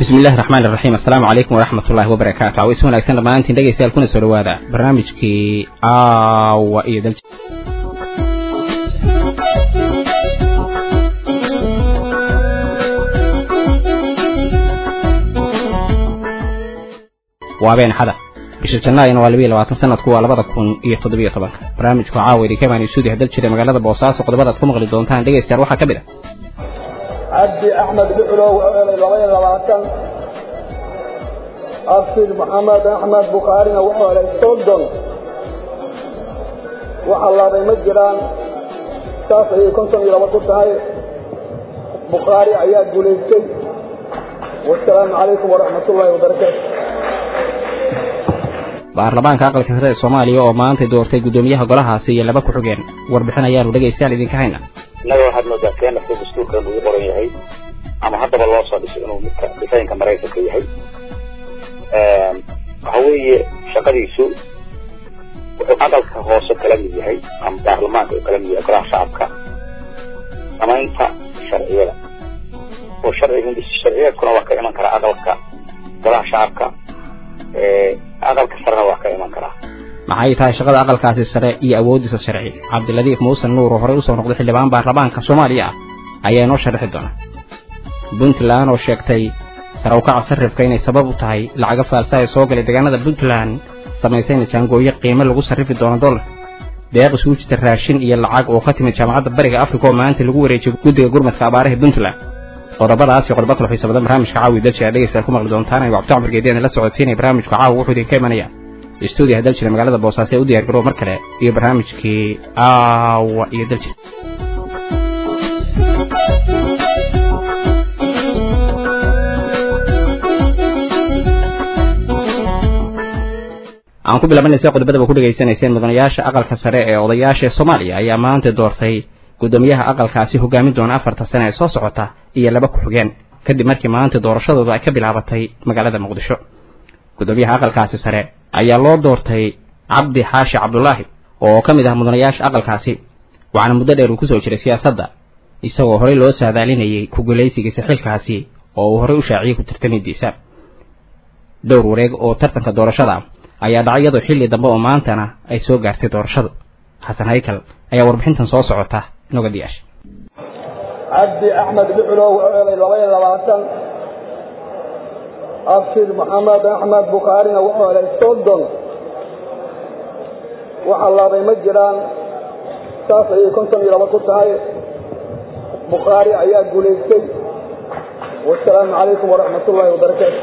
bismi illahi raxmaan iraxiim assalaamu calaykum waraxmat ullahi wabarakaatu aways wanaagsan dhammaantiin dhegaystayaal kuna soo dhawaada barnaamijkii aawa iyo dal waa been xada bisha jannaayana waa labiiyo labaatan sanadku waa labada kun iyo toddobiyo tobanka barnaamijku caawa idinka imaan isuudi hadal jira magaalada boosaaso qodobadaad ku maqli doontaan dhegaystayaal waxaa ka mid ah cabdi axmed buxlow labaiyo labaatan absid maxamed axmed bukhaarina wuxuu helay soddon waxa laabay ma jiraan saas ayay konton iyo laba ku tahay bukhaari ayaa guulaystay wasalaamu calaykum waraxmat ullaahi wabarakaatu baarlamaanka aqalka sare ee soomaaliya oo maanta doortay guddoomiyaha golahaasi iyo laba ku-xigeen warbixin ayaanu dhegaystayaal idinka hayna innaga waxaad moodaa keenasta dastuurkan ugu qoran yahay ama haddaba loo soo dhiso inuu midka dhisaynka maraykanka yahay waxa weeye shaqadiisu wuxuu aqalka hoose kala mid yahay ama baarlamaanka uu kala mid yahay golaha shacabka samaynta sharciyada oo sharciga sharciyeedkuna waa ka iman karaa aqalka golaha shacabka aqalka sarena waa ka iman karaa maxay tahay shaqada aqalkaasi sare iyo awooddiisa sharci cabdiladiif muusen nuur oo horey usoo noqday xildhibaan baarlamaanka soomaaliya ah ayaa inoo sharaxi doona puntland oo sheegtay sare ukaca sarrifka inay sabab u tahay lacaga faalsa ee soo galay deegaanada puntland samaysayna jaangooyo qiimo lagu sarrifi doono dollar deeq isugu jirta raashin iyo lacag oo ka timid jaamacadda bariga afrika oo maanta lagu wareejiyay guddiga gurmadka abaaraha puntland qodobadaas iyo qodobo kale xiisa badan barnaamijka caawi dalji aad dhegaystayaal ku maqli doontaan anigo cabdi cumar geediyan la socodsiinaya barnaamijka caawa wuxuu idinka imanaya stuudiyo hadal jira magaalada boosaaso ee u diyar garoob mar kale iyo barnaamijkii aawa iyo daljir aan ku bilaabanaysa qodobadaba ku dhegaysanayseen mudanayaasha aqalka sare ee odayaasha ee soomaaliya ayaa maanta doortay guddoomiyaha aqalkaasi hogaamin doona afarta sane ee soo socota iyo laba ku-xigeen kadib markii maanta doorashadooda ay ka bilaabatay magaalada muqdisho guddoomiyaha aqalkaasi sare ayaa loo doortay cabdi xaashi cabdulaahi oo ka mid ah mudanayaasha aqalkaasi waxaana muddo dheer uu ku soo jiray siyaasadda isagoo horey loo saadaalinayay ku-guulaysigiisa xilkaasi oo uu horey u shaaciyey ku tartamidiisa dhowr wareeg oo tartanka doorashada ayaa dhacay iyadoo xilli dambe oo maantana ay soo gaartay doorashadu xasan haykal ayaa warbixintan soo socota inoga diyaasha cabdi axmed buxlow labaiyo labaatan absid maxamed axmed bukhaarina wuxuu helay soddon waxa laabay ma jiraan saas ayay konton iyo laba ku tahay bukhaari ayaa guulaystay wasalaamu calaykum waraxmat ullaahi wabarakaatu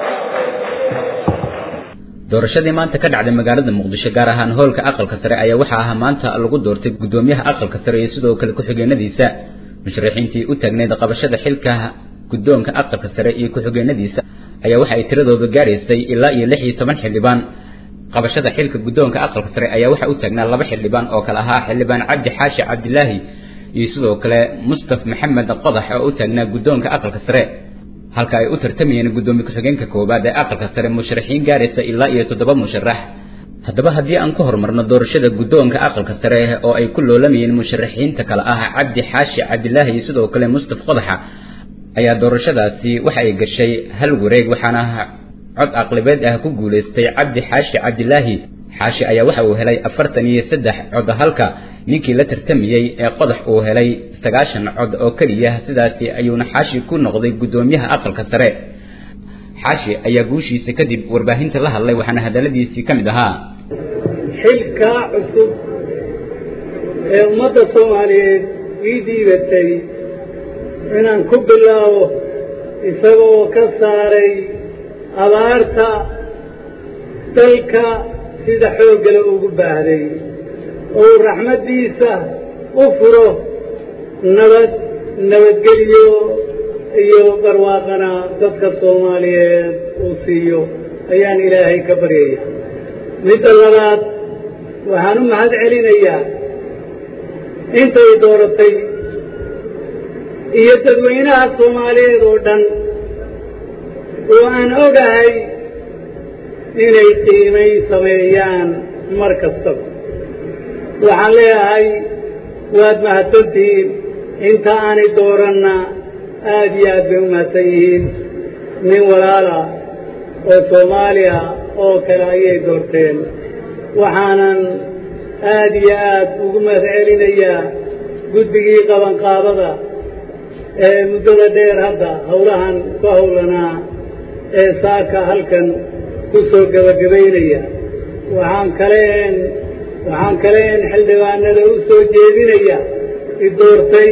doorashadii maanta ka dhacday magaalada muqdisho gaar ahaan hoolka aqalka sare ayaa waxaa ahaa maanta lagu doortay guddoomiyaha aqalka sare iyo sidoo kale ku-xigeenadiisa musharaxiintii u taagneyd qabashada xilka guddoonka aqalka sare iyo ku-xigeenadiisa ayaa waxa ay tiradooda gaaraysay ilaa iyo lix iyo toban xildhibaan qabashada xilka guddoonka aqalka sare ayaa waxaa u taagnaa laba xildhibaan oo kale ahaa xildhibaan cabdi xaashi cabdilaahi iyo sidoo kale mustaf maxamed qodax oo u taagnaa guddoonka aqalka sare halka ay u tartamayeen guddoomiye ku-xigeenka koowaad ee aqalka sare musharaxiin gaaraysa ilaa iyo toddoba musharax haddaba haddii aan ka horumarno doorashada guddoonka aqalka sare oo ay ku loolamayeen musharaxiinta kale ah cabdi xaashi cabdilaahi iyo sidoo kale mustaf qodaxa ayaa doorashadaasi waxa ay gashay hal wareeg waxaana cod aqlibeed ah ku guulaystay cabdi xaashi cabdilaahi xaashi ayaa waxa uu helay afartan iyo saddex cod halka ninkii la tartamayey ee qodax uu helay sagaashan cod oo keliya sidaasi ayuuna xaashi ku noqday guddoomiyaha aqalka sare xaashi ayaa guushiisa kadib warbaahinta la hadlay waxaana hadalladiisii ka mid ahaa xilkaa cusub ee ummadda soomaaliyeed ii dhiibatay inaan ku bilaabo isagoo ka saaray abaarta dalka sida xooggale ugu baahday ou raxmaddiisa u furo nabad nabadgeliyo iyo barwaaqana dadka soomaaliyeed uu siiyo ayaan ilaahay ka baryaya midda labaad waxaan u mahad celinayaa intay dooratay iyo dadweynaha soomaaliyeed oo dhan oo aan ogahay inay qiimay sameeyaan mar kastaba waxaan leeyahay waad mahadsantihiin inta aanay dooranna aad iyo aad bay u mahadsan yihiin nin walaala oo soomaaliya oo kale ayay doorteen waxaanan aad iyo aad ugu mahad celinayaa guddigii qabanqaabada ee muddada dheer hadda howlahan ku howlanaa ee saaka halkan ku soo gebagabaynaya waxaan kaleen waxaan kaleen xildhibaanada u soo jeedinaya i doortay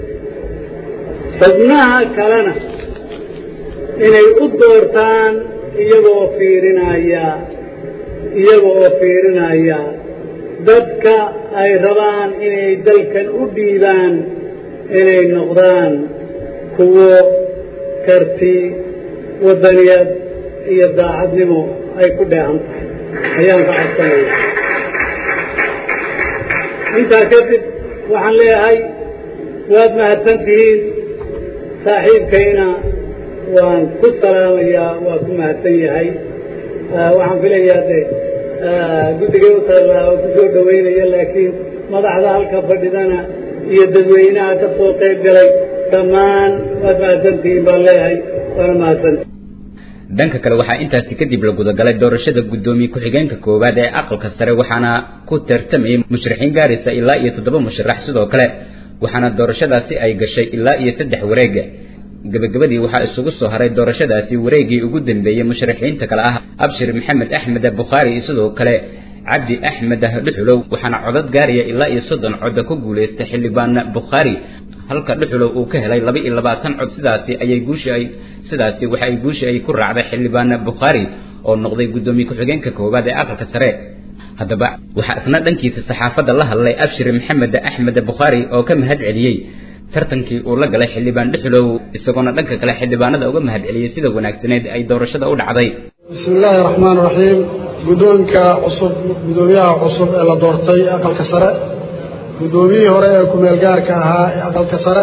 xubnaha kalena inay u doortaan iyagoo fiirinaya iyaga oo fiirinaya dadka ay rabaan inay dalkan u dhiibaan inay noqdaan kuwo karti waddaniyad iyo daacadnimo ay ku dheehan tahay ayaan ka codsanaya intaa kadib waxaan leeyahay waad mahadsan tihiin saaxiibkayna waan ku salaamayaa waa ku mahadsan yahay waxaan filayaa de guddigay u taallaa oo ku soo dhowaynaya laakiin madaxda halka fadhidana iyo dadweynaha ka soo qayb galay dhammaan waad mahadsantihiin baan leeyahay waana mahadsanti dhanka kale waxaa intaasi kadib la gudagalay doorashada guddoomiye ku-xigeenka koowaad ee aqalka sare waxaana ku tartamayay musharaxiin gaaraysa ilaa iyo toddoba musharax sidoo kale waxaana doorashadaasi ay gashay ilaa iyo saddex wareega gebagabadii waxaa isugu soo haray doorashadaasi wareegii ugu dambeeyey musharaxiinta kale ah abshir maxamed axmed bukhaari sidoo kale cabdi axmed dhuxulow waxaana codad gaaraya ilaa iyo soddon cod ku guulaystay xildhibaan bukhaari halka dhuxulow uu ka helay laba iyo labaatan cod sidaasi ayay guushi ay sidaasi waxa ay guushi ay ku raacday xildhibaan bukhaari oo noqday guddoomiye ku-xigeenka koowaad ee aqalka sare haddaba waxaa isna dhankiisa saxaafadda la hadlay abshir maxamed axmed bukhaari oo ka mahad celiyey tartankii uu la galay xildhibaan dhuxulow isagoona dhanka kale xildhibaanada uga mahad celiyey sida wanaagsaneed ay doorashada u dhacday bismi illaahi raxmaan raxiim guddoonka cusub guddoomiyaha cusub ee la doortay aqalka sare guddoomiyihii hore ee kumeel gaarka ahaa ee aqalka sare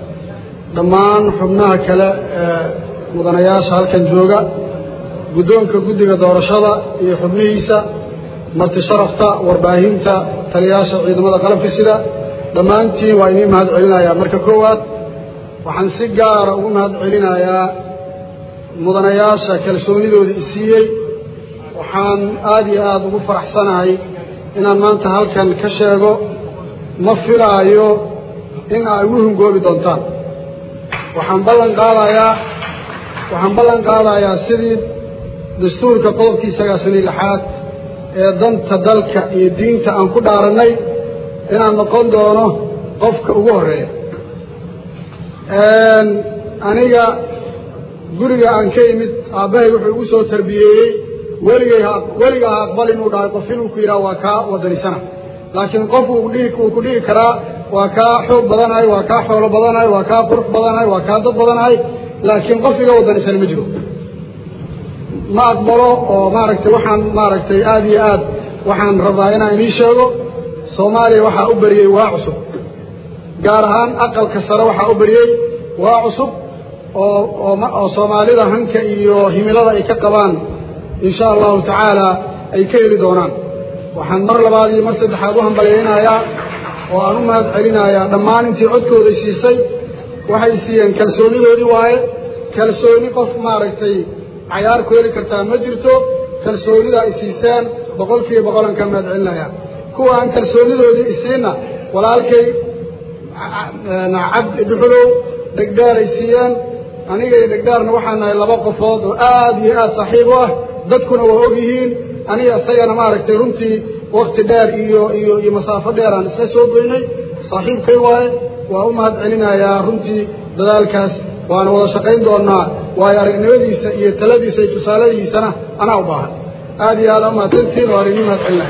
dhammaan xubnaha kale ee mudanayaasha halkan jooga guddoonka guddiga doorashada iyo xubnihiisa marti sharafta warbaahinta taliyaasha ciidamada qalabka sida dhammaantiin waa inii mahad celinayaa marka koowaad waxaan si gaara ugu mahad celinayaa mudanayaasha kalsoonidooda isiiyey waxaan aad iyo aad ugu faraxsanahay inaan maanta halkan ka sheego ma filaayo in ay ugu hungoobi doontaan waxaan ballan qaadayaa waxaan ballan qaadayaa sidii dastuurka qodobkii sagaashan iyo lixaad ee danta dalka iyo diinta aan ku dhaarannay inaan noqon doono qofka ugu horreeya aniga guriga aan ka imid aabbahay wuxuu igu soo tarbiyeeyey weligay ha weliga ha aqbal inuu dhahay qof inuu ku yidhaha waa kaa wadanisana laakiin qof uu dhihi uu ku dhihi karaa waa kaa xoog badanahay waa kaa xoolo badanahay waa kaa qurux badanahay waa kaa dad badanahay laakiin qof iga wadanisan ma jiro ma aqbalo oo maaragtay waxaan maaragtay aad iyo aad waxaan rabaa inaan inii sheego soomaaliya waxaa u beriyey waa cusub gaar ahaan aqalka sare waxaa u beriyey waa cusub oo oo oo soomaalida hanka iyo himilada ay ka qabaan in sha allahu tacaala ay ka heli doonaan waxaan mar labaad iyo mar saddexaad u hambalyaynayaa oo aan u mahad celinayaa dhammaan intii codkooday siisay waxay siiyeen kalsoonidoodii waaye kalsooni qof maaragtay cayaar ku heli kartaa ma jirto kalsoonida ay siiseen boqol kiiba boqolan ka mahad celinayaa kuwa aan kalsoonidoodii isiinna walaalkay cabdi dhuxulow dhegdhaaray siiyeen aniga iyo dhegdhaarna waxaan nahay laba qofood oo aad iyo aad saaxiib u ah dadkuna waa og yihiin aniga isagana maaragtay runtii wakti dheer iyo iyo iyo masaafo dheer aan isla soo goynay saaxiibkay waaye waa u mahad celinayaa runtii dadaalkaas waana wada shaqayn doonnaa waayo aragnimadiisa iyo taladiisa iyo tusaaladiisana anaa u baahan aad iyo aad aa umahadsantiin oo arigni mahad celinaya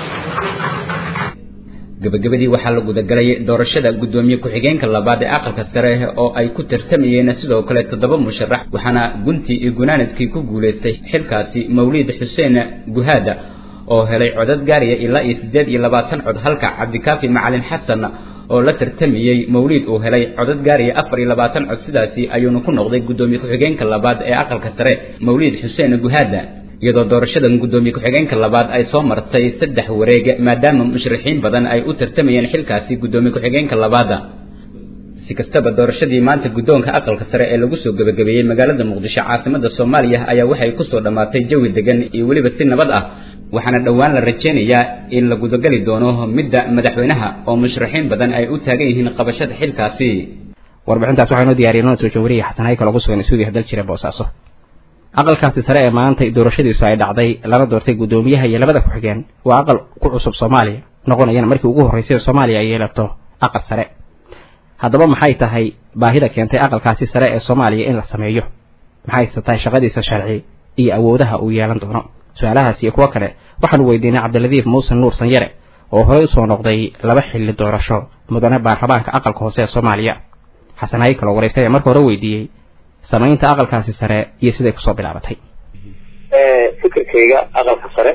gabagabadii waxaa la gudagalay doorashada guddoomiye ku-xigeenka labaad ee aqalka sare oo ay ku tartamayeen sidoo kale toddoba musharax waxaana guntii iyo gunaanadkii ku guulaystay xilkaasi mawliid xuseen guhaada oo helay codad gaaraya ilaa iyo siddeed iyo labaatan cod halka cabdikaafi macalin xasan oo la tartamayey mawliid uu helay codad gaaraya afar iyo labaatan cod sidaasi ayuuna ku noqday guddoomiye ku-xigeenka labaad ee aqalka sare mawliid xuseen guhaada iyadoo doorashadan guddoomiye ku-xigeenka labaad ay soo martay saddex wareeg maadaama mushrixiin badan ay u tartamayeen xilkaasi guddoomiye ku-xigeenka labaada si kastaba doorashadii maanta guddoonka aqalka sare ee lagu soo gebagabeeyey magaalada muqdisho caasimada soomaaliya ayaa waxay kusoo dhammaatay jawi degan iyo weliba si nabad ah waxaana dhowaan la rajaynayaa in la gudagali doono midda madaxweynaha oo musharaxiin badan ay u taagan yihiin qabashada xilkaasi warbixintaas waxaa inoo diyaariyay noo soo jawariya xasan haykal ugu sugan suudiya dal jira boosaaso aqalkaasi sare ee maanta doorashadiisu ay dhacday lana doortay guddoomiyaha iyo labada ku-xigeen waa aqal ku cusub soomaaliya noqonayana markii ugu horraysay soomaaliya ay yeelato aqal sare haddaba maxay tahay baahida keentay aqalkaasi sare ee soomaaliya in la sameeyo maxayse tahay shaqadiisa sharci iyo awoodaha uu yeelan doono su-aalahaas iyo kuwo kale waxaanu weydiinay cabdiladiif muuse nuur sanyare oo horey usoo noqday laba xilli doorasho mudane baarlamaanka aqalka hoose ee soomaaliya xasan haykal oo waraystay marka hore weydiiyey samaynta aqalkaasi sare iyo siday kusoo bilaabatay fikirkayga aqalka sare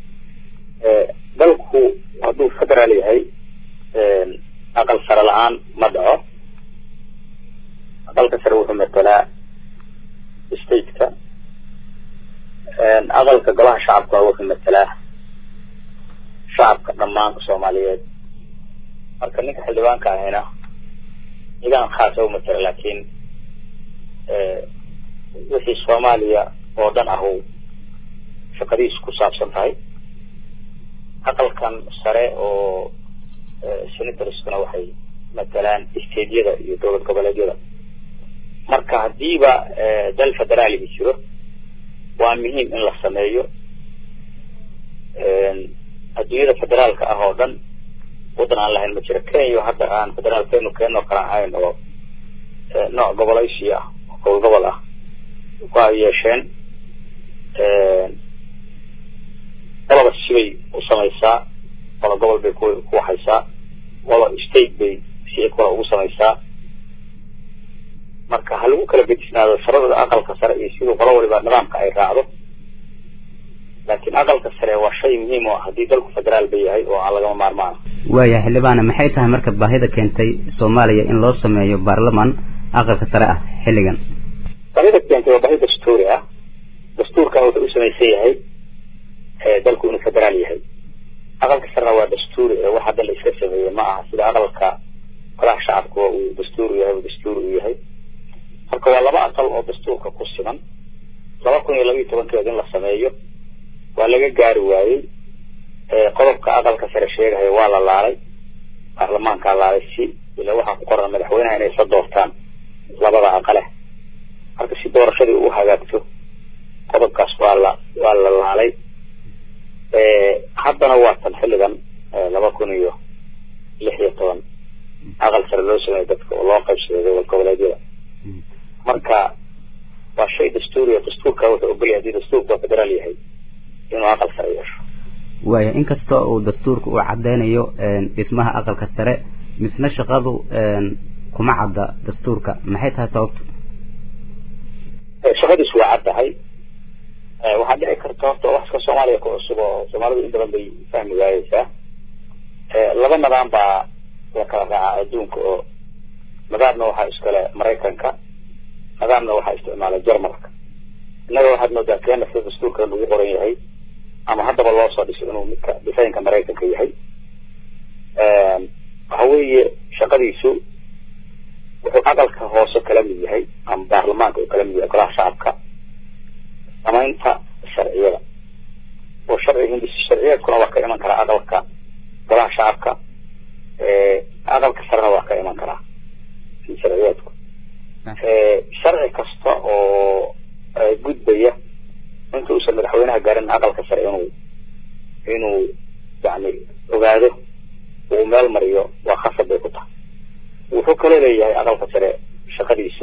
dalku hadduu federaal yahay aqal sare la-aan ma dhaco aqalka sare wuxuu matelaa stateka aqalka golaha shacabka wuxuu matelaa shacabka dhammaanka soomaaliyeed marka ninka xildhibaanka ahina nidaam khaasa u matela laakiin wixii soomaaliya oo dhan ahu shaqadiisu ku saabsan tahay aqalkan sare oo senatorskuna waxay matalaan stateyada iyo dowlad goboleedyada marka haddiiba dal federaaliga jiro waa muhiim in la sameeyo adduunyada federaalka ah oo dhan waddan aan lahayn ma jiro kenya hadda aan federaalkeenu keenoo kala ahayn oo nooc gobolaysi ah oo gobol gobol ah ku ay yeesheen qolaba sibay u samaysaa qola gobol bay ku ku waxaysaa qola state bay si kula ugu samaysaa marka ha lagu kala bedisnaado sharada aqalka sare iyo siduu qolo waliba nidaamka ay raacdo laakiin aqalka sare waa shay muhiim oo ah haddii dalku federaal ba yahay oo aan lagama maarmaana waaya xildhibaane maxay tahay marka baahida keentay soomaaliya in loo sameeyo baarlaman aqalka sare ah xilligan baahida keentay waa baahi dastuuri ah dastuurkan wuxuu u samaysan yahay dalku inuu federaal yahay aqalka sarena waa dastuuri ee wax hadda la iska sameeyey ma aha sida aqalka golaha shacabka uu dastuur yahay uu dastuur u yahay marka waa laba aqal oo dastuurka ku siman laba kun iyo laba iyo tobankeed in la sameeyo waa laga gaari waayey qodobka aqalka sare sheegahaya waa la laalay baarlamaankaa laalay si ila waxaa ku qoran madaxweynaha inay isla doortaan labada aqale marka si doorashadii u hagaagto qodobkaas waa la waa la laalay haddana waa tan xilligan laba kun iyo lix iyo toban aqal sare loo sameeyo dadka oo loo qaybsaday gobol goboleedyada marka waa shay dastuuriya dastuurka wuxuu ogolyahay haddii dastuurka waa federaal yahay inuu aqal sare yeesho waaya inkastoo uu dastuurka uu caddeynayo dhismaha aqalka sare misna shaqadu kuma cadda dastuurka maxay tahay sababta shaqadiisu waa caddahay waxaa dhici karta horta wax iska soomaaliya ku cusub oo soomaalidu in badan bay fahmi waayeysaa laba nidaam baa la kala raacaa adduunka oo nidaamna waxaa iskale maraykanka nidaamna waxaa isticmaala jarmalka innaga waxaad moodaa keena sida dastuurka lagu qoran yahay ama haddaba loo soo dhiso inuu midka dhisaynka maraykanka yahay waxa weeye shaqadiisu wuxuu aqalka hoose kala mid yahay ama baarlamaanka uu kala mid yahay golaha shacabka samaynta sharciyada oo sharci hindis sharciyeedkuna waa ka iman karaa aqalka golaha shacabka aqalka sarena waa ka iman karaa sharciyeedku sharci kasta oo gudbaya inta uusan madaxweynaha gaarin aqalka sare inuu inuu yani ogaado uu meel mariyo waa khasab bay ku tahay wuxuu kaloo leeyahay aqalka sare shaqadiisu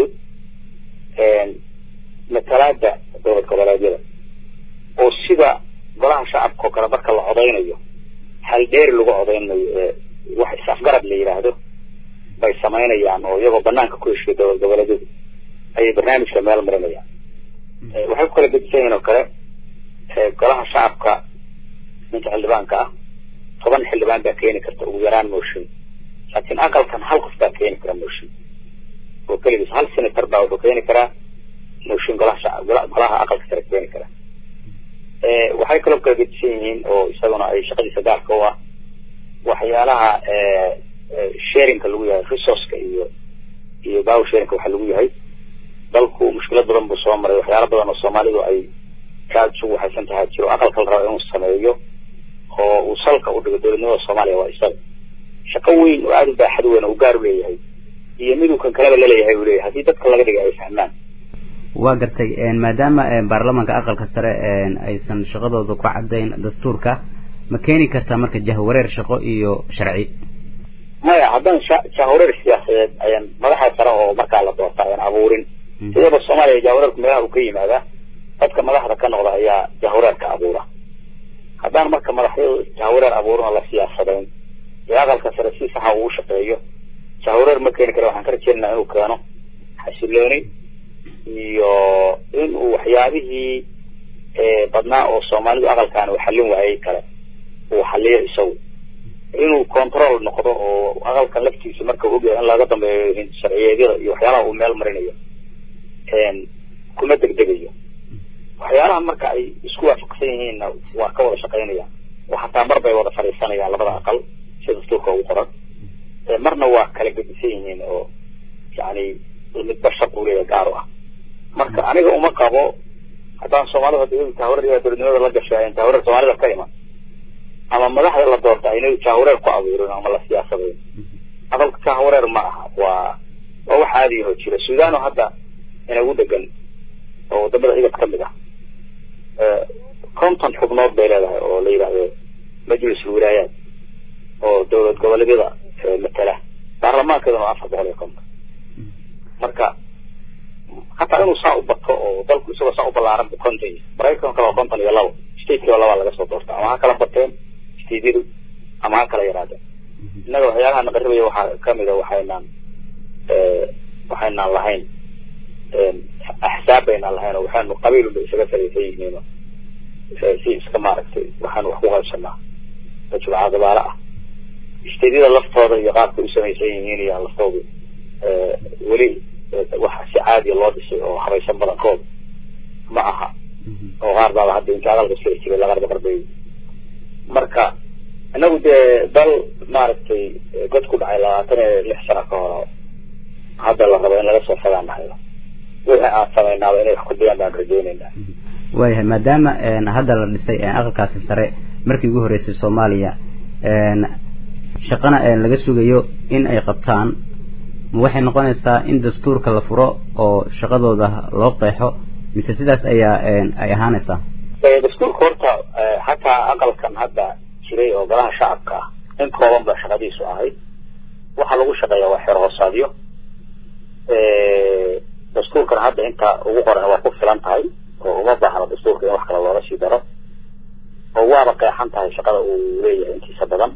matalaada dowlad goboleedyada oo sida golaha shacabka oo kale marka la codaynayo hal dheeri lagu codaynayo ee wax is-afgarad la yidhaahdo bay samaynayaan oo iyagoo banaanka ku heshiya dowlad goboleedyadu ayay barnaamijka meel marinayaan waxay ku kala gedisan yihiin oo kale golaha shacabka ninka xildhibaanka ah toban xildhibaan baa keeni karta ugu yaraan mooshin laakiin aqalkan hal qof baa keeni kara mooshin oo keligiis hal senator baa wuxuu keeni karaa mooshin golaha shacab golaha aqalka sare keeni kara waxay kaloo kala gedisan yihiin oo isaguna ay shaqadiisa gaarka u ah waxyaalaha sharinka lagu yahay resourceka iyo iyo bawsheerinka waxa lagu yahay dalku mushkilad badan buu soo maray waxyaala badan oo soomaalidu ay aad isugu waxaysan tahay jiro aqalka la rabo inuu sameeyo oo uu salka u dhigo dowladnimada soomaaliya waa isaga shaqo weyn oo aada u baaxad weyn oo u gaar u leeyahay iyo miduu kan kaleba laleeyahay uu leeyahay haddii dadka laga dhigay ay fahmaan waa gartay maadaama baarlamaanka aqalka sare aysan shaqadooda ku caddayn dastuurka ma keeni kartaa marka jahwareer shaqo iyo sharci maya haddaan jahwareer siyaasadeed ayaan madaxa sare oo markaa la doorta ayaan abuurin sidaba soomaaliya jahwareerku meelaha uu ka yimaadaa dadka madaxda ka noqda ayaa jahwareerka abuura haddaan marka madaxyadu jahwareer abuurin oo la siyaasadayn ee aqalka sare si saxa uu shaqeeyo jahwareer ma keeni kara waxaan ka rajeynaa inuu keeno xasilooni iyo inuu waxyaabihii badnaa oo soomaalidu aqalkan uu xallin waayey kale uu xaliyo isagu inuu control noqdo oo aqalkan laftiisa marka uu ogyahay in laga dambeeyo sharciyeedyada iyo waxyaalaha uu meel marinayo kuma degdegayo waxyaalaha marka ay isku waafaqsan yihiinna waa ka wada shaqaynayaan oo xataa mar bay wada fadhiisanayaan labada aqal sida dastuurka ugu qoran marna waa kala gedisan yihiin oo yani midba shaq uu leeyahay gaar u ah marka aniga uma qabo haddaan soomaalida hadda jahwareer dowladnimada la gashay ayan jahwareer soomaalida ka iman ama madaxda la doorta ayna jahwareer ku abuurin ama la siyaasadayn aqalka jahwareer ma aha waa waa wax caadiyaho jira sudan oo hadda inagu degan oo wadamada igad ka mid ah konton xubnood bay leedahay oo la yidhaahdo majlis wilaayaat oo dowlad goboleedyada matala baarlamaankeeduna waa afar boqol iyo konton marka hataa inuu saa u bato oo dalku isagoo saa u ballaaran bu konton yahay maraykanka kale waa konton iyo labo statekiiba labaa laga soo doorta ama ha kala bateen stateyadu ama ha kala yaraadeen innaga waxyaalaha naqaribaya waxaa kamid a waxaynaan waxaynaan lahayn axsaab baynaan lahayn oo waxaanu qabiilunba isaga saraysan yihiin si iska maaragtay waxaanu wax ku qaybsanaa majmuuca dabaale ah stateyada laftooda iyo qaabka u samaysan yihiin iyo laftoodu weli wax si caadiya loo dhisay oo habaysan badankooda ma aha oo qaar baaba hadda inta aqalka siri jiray laqarba qarbay marka inagu dee dal maaragtay god ku dhacay labaatan iyo lix sano ka hor hadda la rabo in laga soo fagaanahayo wixii aan samaynaaba inay wax ku dayaan baan rajeyneynaa waayahay maadaama hadda la dhisay aqalkaasi sare markii ugu horreysay soomaaliya shaqana laga sugayo in ay qabtaan ma waxay noqonaysaa in dastuurka la furo oo shaqadooda loo qeexo mise sidaas ayaa ay ahaanaysaa dastuurka horta hataa aqalkan hadda jiray oo golaha shacabka ah in kooban ba shaqadiisu ahayd waxaa lagu shaqeeya waa xeer hoosaadyo dastuurkan hadda inta ugu qoran waa ku filan tahay oo uma baahno dastuurka in wax kale looga sii daro oo waaba qeexan tahay shaqada uu leeyahay intiisa badan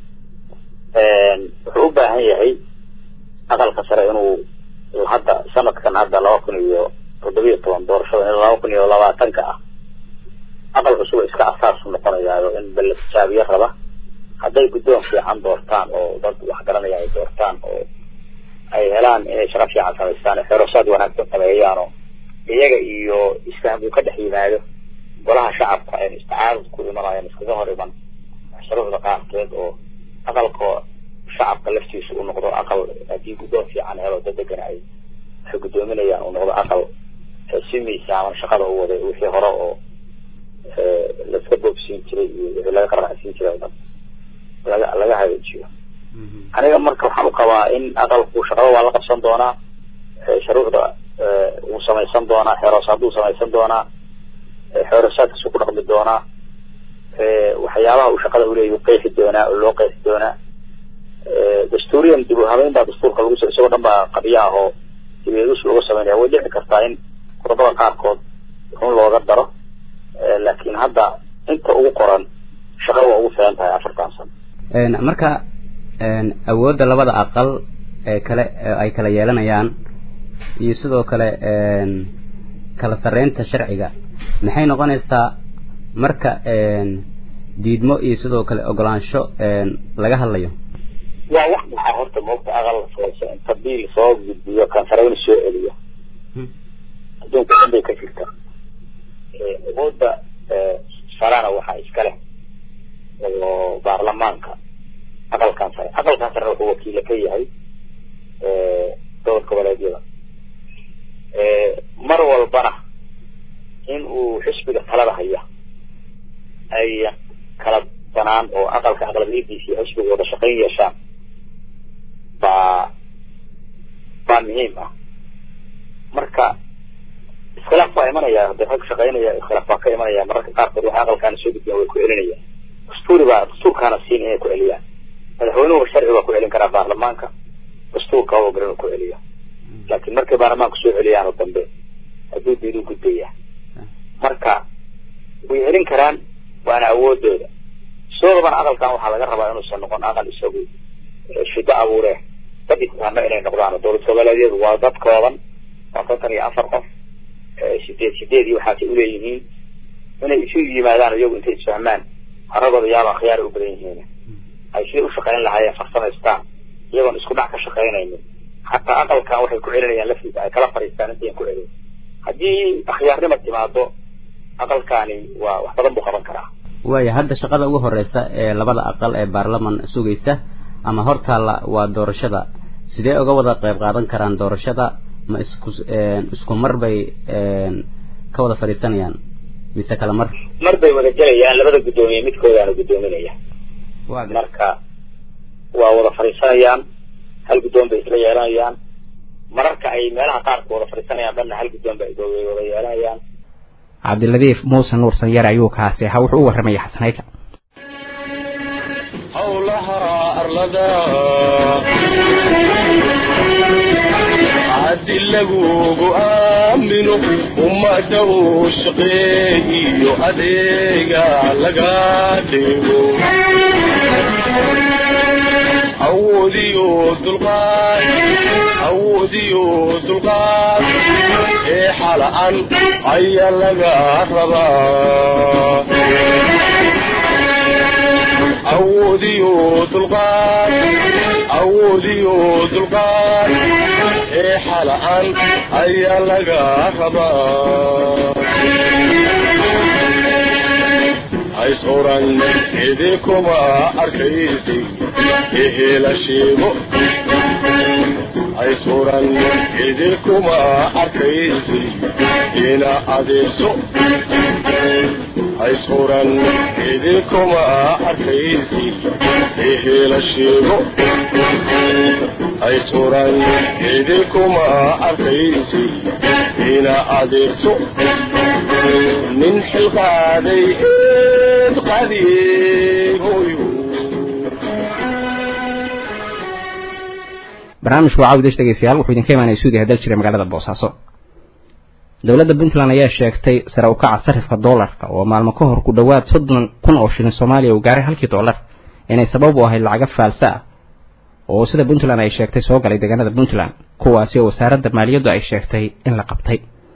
wuxuu u baahan yahay aqalka sare inuu hadda sanadkan hadda laba kun iyo toddobiyo toban doorashada in laba kun iyo labaatanka ah aqal cusub iska asaasu noqonayaayo in balla tijaabiye raba hadday guddoon fiican doortaan oo dad wax garanaya ay doortaan oo ay helaan inay shaqo fiican samaystaan xerosaad wanaagsan sameeyaan oo iyaga iyo isfaham uu ka dhex yimaado golaha shacabka aynu isticaarud ku imanayan iskaga hor iman shuruucda qaarkeed oo aqalka shacabka laftiisa uu noqdo aqal haddii guddoon fiican helo dad degan ay waxay guddoominayaan uu noqdo aqal si miisaaman shaqada u waday wixii hore oo laska boobsiin jiray iyo wixii laga qaracsiin jiray oo dhan laga laga hagaajiyo aniga marka waxaan u qabaa in aqalku shaqada waa la qabsan doonaa shuruucda wuu samaysan doonaa xeeroosaaduu samaysan doonaa xeeroosaadkiisu ku dhaqmi doonaa waxyaabaha uu shaqada uleeyahy u qeexi doonaa oo loo qeexi doonaa dastuuriyan dib u habeyn baa dastuurka lagu isagoo dhan baa qabiya ah oo dibeedus lagu sameynaya way dhici kartaa in qodobada qaarkood run looga daro laakiin hadda inta ugu qoran shaqada waa ugu filan tahay afartan sano marka awoodda labada aqal ee kale ay kala yeelanayaan iyo sidoo kale kala sarreynta sharciga maxay noqonaysaa marka diidmo iyo sidoo kale ogolaansho laga hadlayo waa wax maxaa horta moogta aqal sooso inta biil soo gudbiyo kan sareyna soo celiyo adduunka dhan bay ka jirta awoodda sarana waxaa iska leh oo baarlamaanka aqalkan sare aqalkan sarena wuxuu wakiilo ka yahay dowlad goboleedyada mar walbana in uu xisbiga talada haya ay kala banaan oo aqalka aqlabiyadiisa iyo xisbiga wada shaqayn yeeshaan baa baa muhiim ah marka iskhilaaf baa imanaya hadii rag shaqaynaya iskhilaaf baa ka imanaya mararka qaarkood waxa aqalkaana soo gudbiyaan way ku celinayaan dastuuri baa dastuurkaana siin inay ku celiyaan madaxweynuhu sharci baa ku celin karaa baarlamaanka dastuurka oo garan ku celiya laakiin markay baarlamaanka soo celiyaan oo dambe hadduu diidu gudbaya marka way celin karaan waana awoodooda soodabana aqalkan waxaa laga rabaa inuusan noqon aqal isagu shido abuure daditaano inay noqdaan dowlad goboleedyadu waa dad kooban waa kontan iyo afar qof sideed sideed iyo waxaasay uleeyihiin inay isu yimaadaan iyagu intay isfahmaan haragooda yaaba khiyaar u badan yihiin ay siday ushaqayn lahaayeen farsamaystaan iyagoon isku dhac ka shaqaynaynin xataa aqalkan waxay ku celinayaan laftiisa ay kala fariistaan intayan ku celin haddii akhyaarnima timaado aqalkani waa wax badan buu qaban karaa waaya hadda shaqada ugu horeysa ee labada aqal ee baarlaman sugaysa ama hortaalla waa doorashada sidee uga wada qayb qaadan karaan doorashada ma isku isku mar bay ka wada fadhiisanayaan mise kala mar mar bay wada gelayaan labada guddoomiye midkoodaana guddoominaya marka waa wada fadhiisanayaan hal guddoon bay isla yeelanayaan mararka ay meelaha qaarka wada fadhiisanayaan dhanna hal guddoon bay wada yeelanayaan cabdiladiif muuse nuur sanyare ayuu kaasi ahaa wuxuu u warramaya xasanayka howlaha arlada haddi lagugu aamino ummadda uu shaqeeyiyo adeega laga dhigo awoodiyo dulqaad awoodiyo dulqaad ee xala'an ayaa laga rabaa awoodiyo dulqaad awoodiyo dulqaad ee xala'an ayaa laga rabaa hays oran idinkuma arkaysi ehela sheego hays oran idinkuma arkaysi ina adeegso hays oran idinkuma arkaysi ehela sheego hays oran idinkuma arkaysi ina adeegso nin xilqaaday eed qadiigoyo barnaamijku waa cawdesh dhegeystayaal wuxuu idinka imaanaya suudiya dal jira magaalada boosaaso dowladda puntland ayaa sheegtay sare u kaca sarifka doolarka oo maalmo ka hor ku dhowaad soddon kun oo shilin soomaaliya uu gaaray halkii doolar inay sabab u ahayd lacaga faalsa ah oo sida puntland ay sheegtay soo galay deegaanada puntland kuwaasi oo wasaaradda maaliyaddu ay sheegtay in la qabtay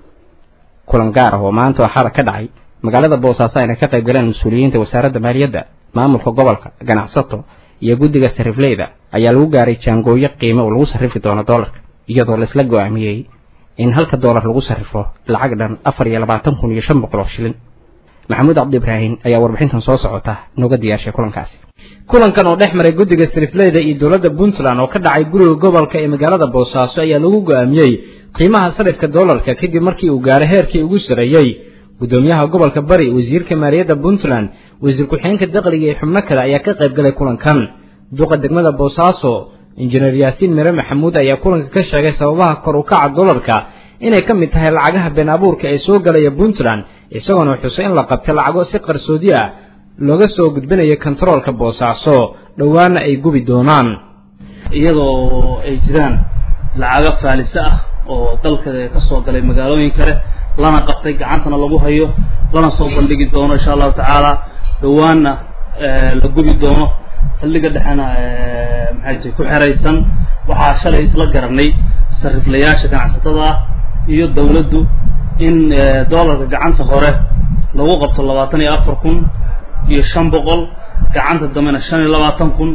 kulan gaar ah oo maanta axada ka dhacay magaalada boosaaso ayna ka qayb galeen mas-uuliyiinta wasaaradda maaliyadda maamulka gobolka ganacsato iyo guddiga sarifleyda ayaa lagu gaaray jaangooyo qiime oo lagu sarrifi doono doolarka iyadoo laisla go-aamiyey in halka doolar lagu sarrifo lacag dhan afar iyo labaatan kun iyo shan boqol oo shilin maxamuud cabdi ibraahim ayaa warbixintan soo socota nooga diyaarshay kulankaasi kulankan oo dhex maray guddiga sarifleyda iyo dowladda puntland oo ka dhacay guriga gobolka ee magaalada boosaaso ayaa lagu go-aamiyey qiimaha sarifka doolarka kadib markii uu gaaray heerkii ugu sareeyey gudoomiyaha gobolka bari wasiirka maaliyadda puntland wasiir ku-xigeenka dakhliga iyo xubno kale ayaa ka qayb galay kulankan duqa degmada boosaaso injineer yaasiin mire maxamuud ayaa kulanka ka sheegay sababaha kor u kaca doolarka inay ka mid tahay lacagaha been abuurka ee soo galaya puntland isagoona xusay in la qabtay lacago si qarsoodi ah looga soo gudbinayo kontaroolka boosaaso dhowaana ay gubi doonaan iyadoo ay jiraan lacago faalise ah oo dalka ka soo galay magaalooyin kale lana qabtay gacantana lagu hayo lana soo bandhigi doono insha allahu tacaala dhowaanna la gubi doono saldhiga dhexena maxay tahay ku xeraysan waxaa shalay isla garanay sariflayaasha ganacsatada ah iyo dawladdu in doolarka gacanta hore lagu qabto labaatan iyo afar kun iyo shan boqol gacanta dambena shan iyo labaatan kun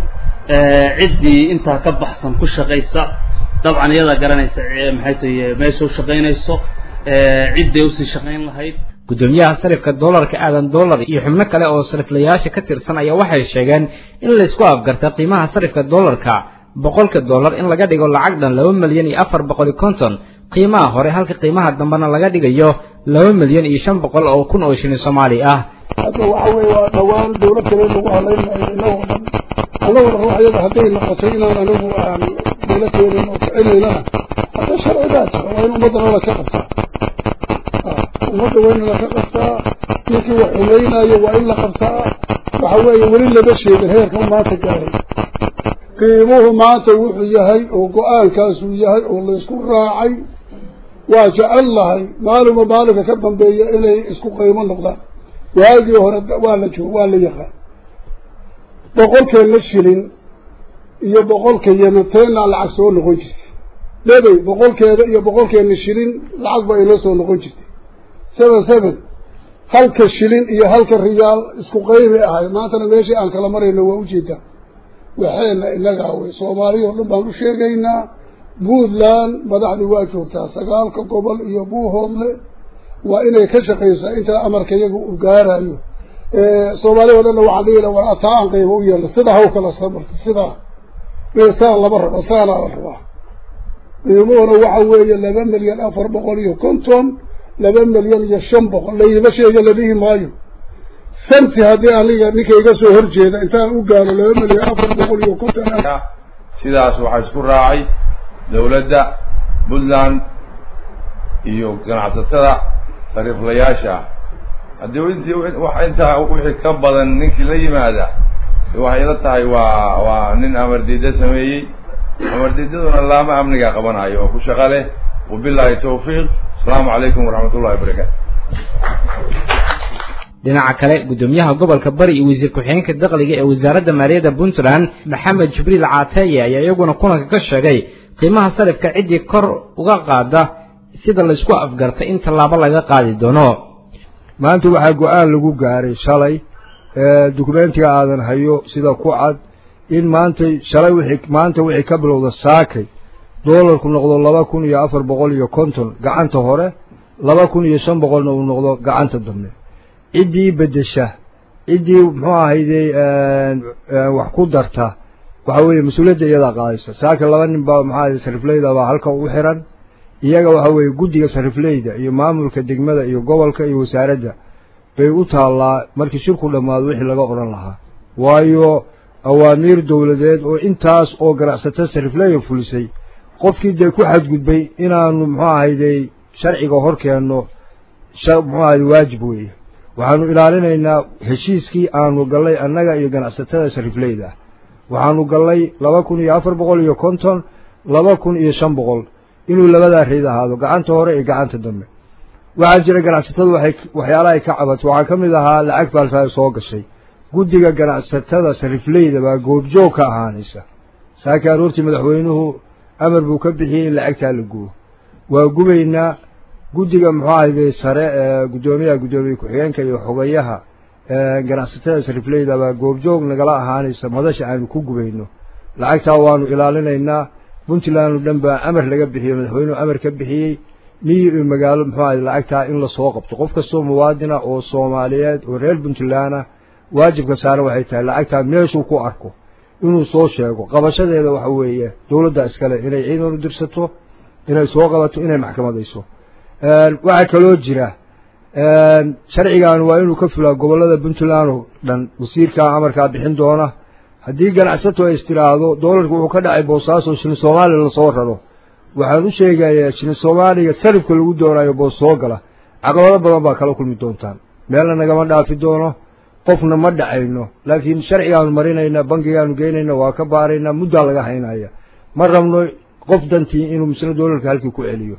ciddii intaa ka baxsan ku shaqaysa dabcan iyadaa garanaysa maxay tahay meesha u shaqaynayso cidday usii shaqayn lahayd gudoomiyaha sarifka doolarka aadan doolar iyo xubno kale oo sariflayaasha ka tirsan ayaa waxay sheegeen in laysku afgarta qiimaha sarifka doolarka boqolka dollar in laga dhigo lacag dhan laba milyan iyo afar boqol iyo konton qiimaha hore halka qiimaha dambena laga dhigayo laba milyan iyo shan boqol oo kun oo shilin soomaali ah hadda waxa weeye waa dhawaan dawlad kale lagu halaynayo inagoo dhan annaguna ruuxyada hadday noqoto inaan anigu aan meelo keenin oo kicinaynana hadda sharcigaa jira waa in ummaddana la ka qabtaa ummadda waa in la ka qabtaa ninkii wax xumaynayo waa in la qabtaa waxa weeye weli lama sheegin heerka maanta gaaray qiimuhu maanta wuxuu yahay oo go-aankaasuu yahay oo laysku raacay waa jecel lahay maalinba maalinka ka dambeeya inay isku qiimo noqdaan waagii hore waa la joog waa la yaqaan boqolkeena shilin iyo boqolka yemanteena lacag soo noqon jirtay debey boqolkeeda iyo boqolkeena shilin lacag ba inoo soo noqon jirtay seven seven halka shilin iyo halka riyaal isku qaybi ahay maantana meeshii aan kala marayno waa ujeedaa waxeena inagaa wey soomaaliya oo dhan baan u sheegaynaa puntland madaxdii waa joogtaa sagaalka gobol iyo buuhoodle waa inay ka shaqaysaa intaa amarka iyaga u gaarayo soomaaliya o dhanna waxaan dhihi la war ataa aan qaybo u yeelna sidaa haw kala samarta sidaa saa lama rabo saanaa la rabaa qiimuhuna waxa weeye laba milyan afar boqol iyo konton laba milyan iyo shan boqol layima sheega la dhihi maayo santi haddii aniga ninka iga soo horjeeda intaan u gaaro laba milyan afar boqol iyo konton sidaas waxaa isku raacay dawladda puntland iyo ganacsatada sariiflayaasha haddii intii wax intaa wixii ka badan ninkii la yimaada waxay la tahay waa waa nin amar diida sameeyey amar diidaduna laama amniga qabanayo oo ku shaqa leh wabilaahi tawfiiq asalaamu calaykum waraxmat ullahi wabarakaatu dhinaca kale guddoomiyaha gobolka bari iyo wasiir ku-xigeenka dakhliga ee wasaaradda maaliyadda puntland maxamed jibriil caataye ayaa iyaguna kulanka ka sheegay qiimaha sarifka ciddii kor uga qaada sida laysku afgartay in tallaabo laga qaadi doono maanta waxaa go-aan lagu gaaray shalay dukumentiga aadan hayo sida ku cad in maanta shalay wixii maanta wixii ka bilowda saakay doolarku noqdo laba kun iyo afar boqol iyo konton gacanta hore laba kun iyo shan boqolna uu noqdo gacanta dambe ciddii beddesha ciddii muxuu ahayde wax ku darta waxa weeye mas-uuliyadda iyadaa qaadaysa saaka laba nin baa maxaa ahayde sarifleyda baa halka u xiran iyaga waxa weeye guddiga sarifleyda iyo maamulka degmada iyo gobolka iyo wasaaradda bay u taallaa markii shirku dhammaado wixii laga odhan lahaa waayo awaamiir dowladeed oo intaas oo ganacsato sarifleya fulisay qofkii dee ku xadgudbay inaanu muxuu ahayde sharciga hor keenno muxuu ahayde waajib weeye waxaanu ilaalinaynaa heshiiskii aanu gallay annaga iyo ganacsatada sarifleyda ah waxaanu gallay laba kun iyo afar boqol iyo konton laba kun iyo shan boqol inuu labadaa reyd ahaado gacanta hore iyo gacanta dambe waxaa jira ganacsatadu waxay waxyaalaha ay ka cabato waxaa ka mid ahaa lacag baalsaa soo gashay guddiga ganacsatada sarifleyda baa goobjoog ka ahaanaysa saaki aroortii madaxweynuhu amar buu ka bixiyey in lacagtaa la gubo waa gubaynaa guddiga muxuu ahayde sare ee guddoomiyaha guddoomiye ku-xigeenka iyo xogayaha ganacsatada sarifleyda baa goobjoog nagala ahaanaysa madasha aanu ku gubayno lacagtaa waanu ilaalinaynaa puntland oo dhan baa amar laga bixiyey madaxweynuhu amar ka bixiyey miyi iyo magaalo muxuu ahayde lacagtaa in lasoo qabto qof kastoo muwaadina oo soomaaliyeed oo reer puntlandna waajibka saaran waxay tahay lacagtaa meeshuu ku arko inuu soo sheego qabashadeeda waxa weeye dowladda iskale inay ciidan u dirsato inay soo qabato inay maxkamadayso waxaa kaloo jira sharcigan waa inuu ka fulaa gobollada puntland oo dhan wasiirkaa amarkaa bixin doona haddii ganacsato ay istiraahdo doolarku wuxuu ka dhacay boosaaso shilin soomaaliya lasoo raro waxaan u sheegayaa shilin soomaaliga sarifka lagu doonayo boos soo gala caqabado badan baa kala kulmi doontaan meelna nagama dhaafi doono qofna ma dhacayno laakiin sharcigaanu marinaynaa bankigaanu geynayna waa ka baaraynaa muddaa laga haynaya ma rabno qof dantii inuu misle doolarka halkii ku celiyo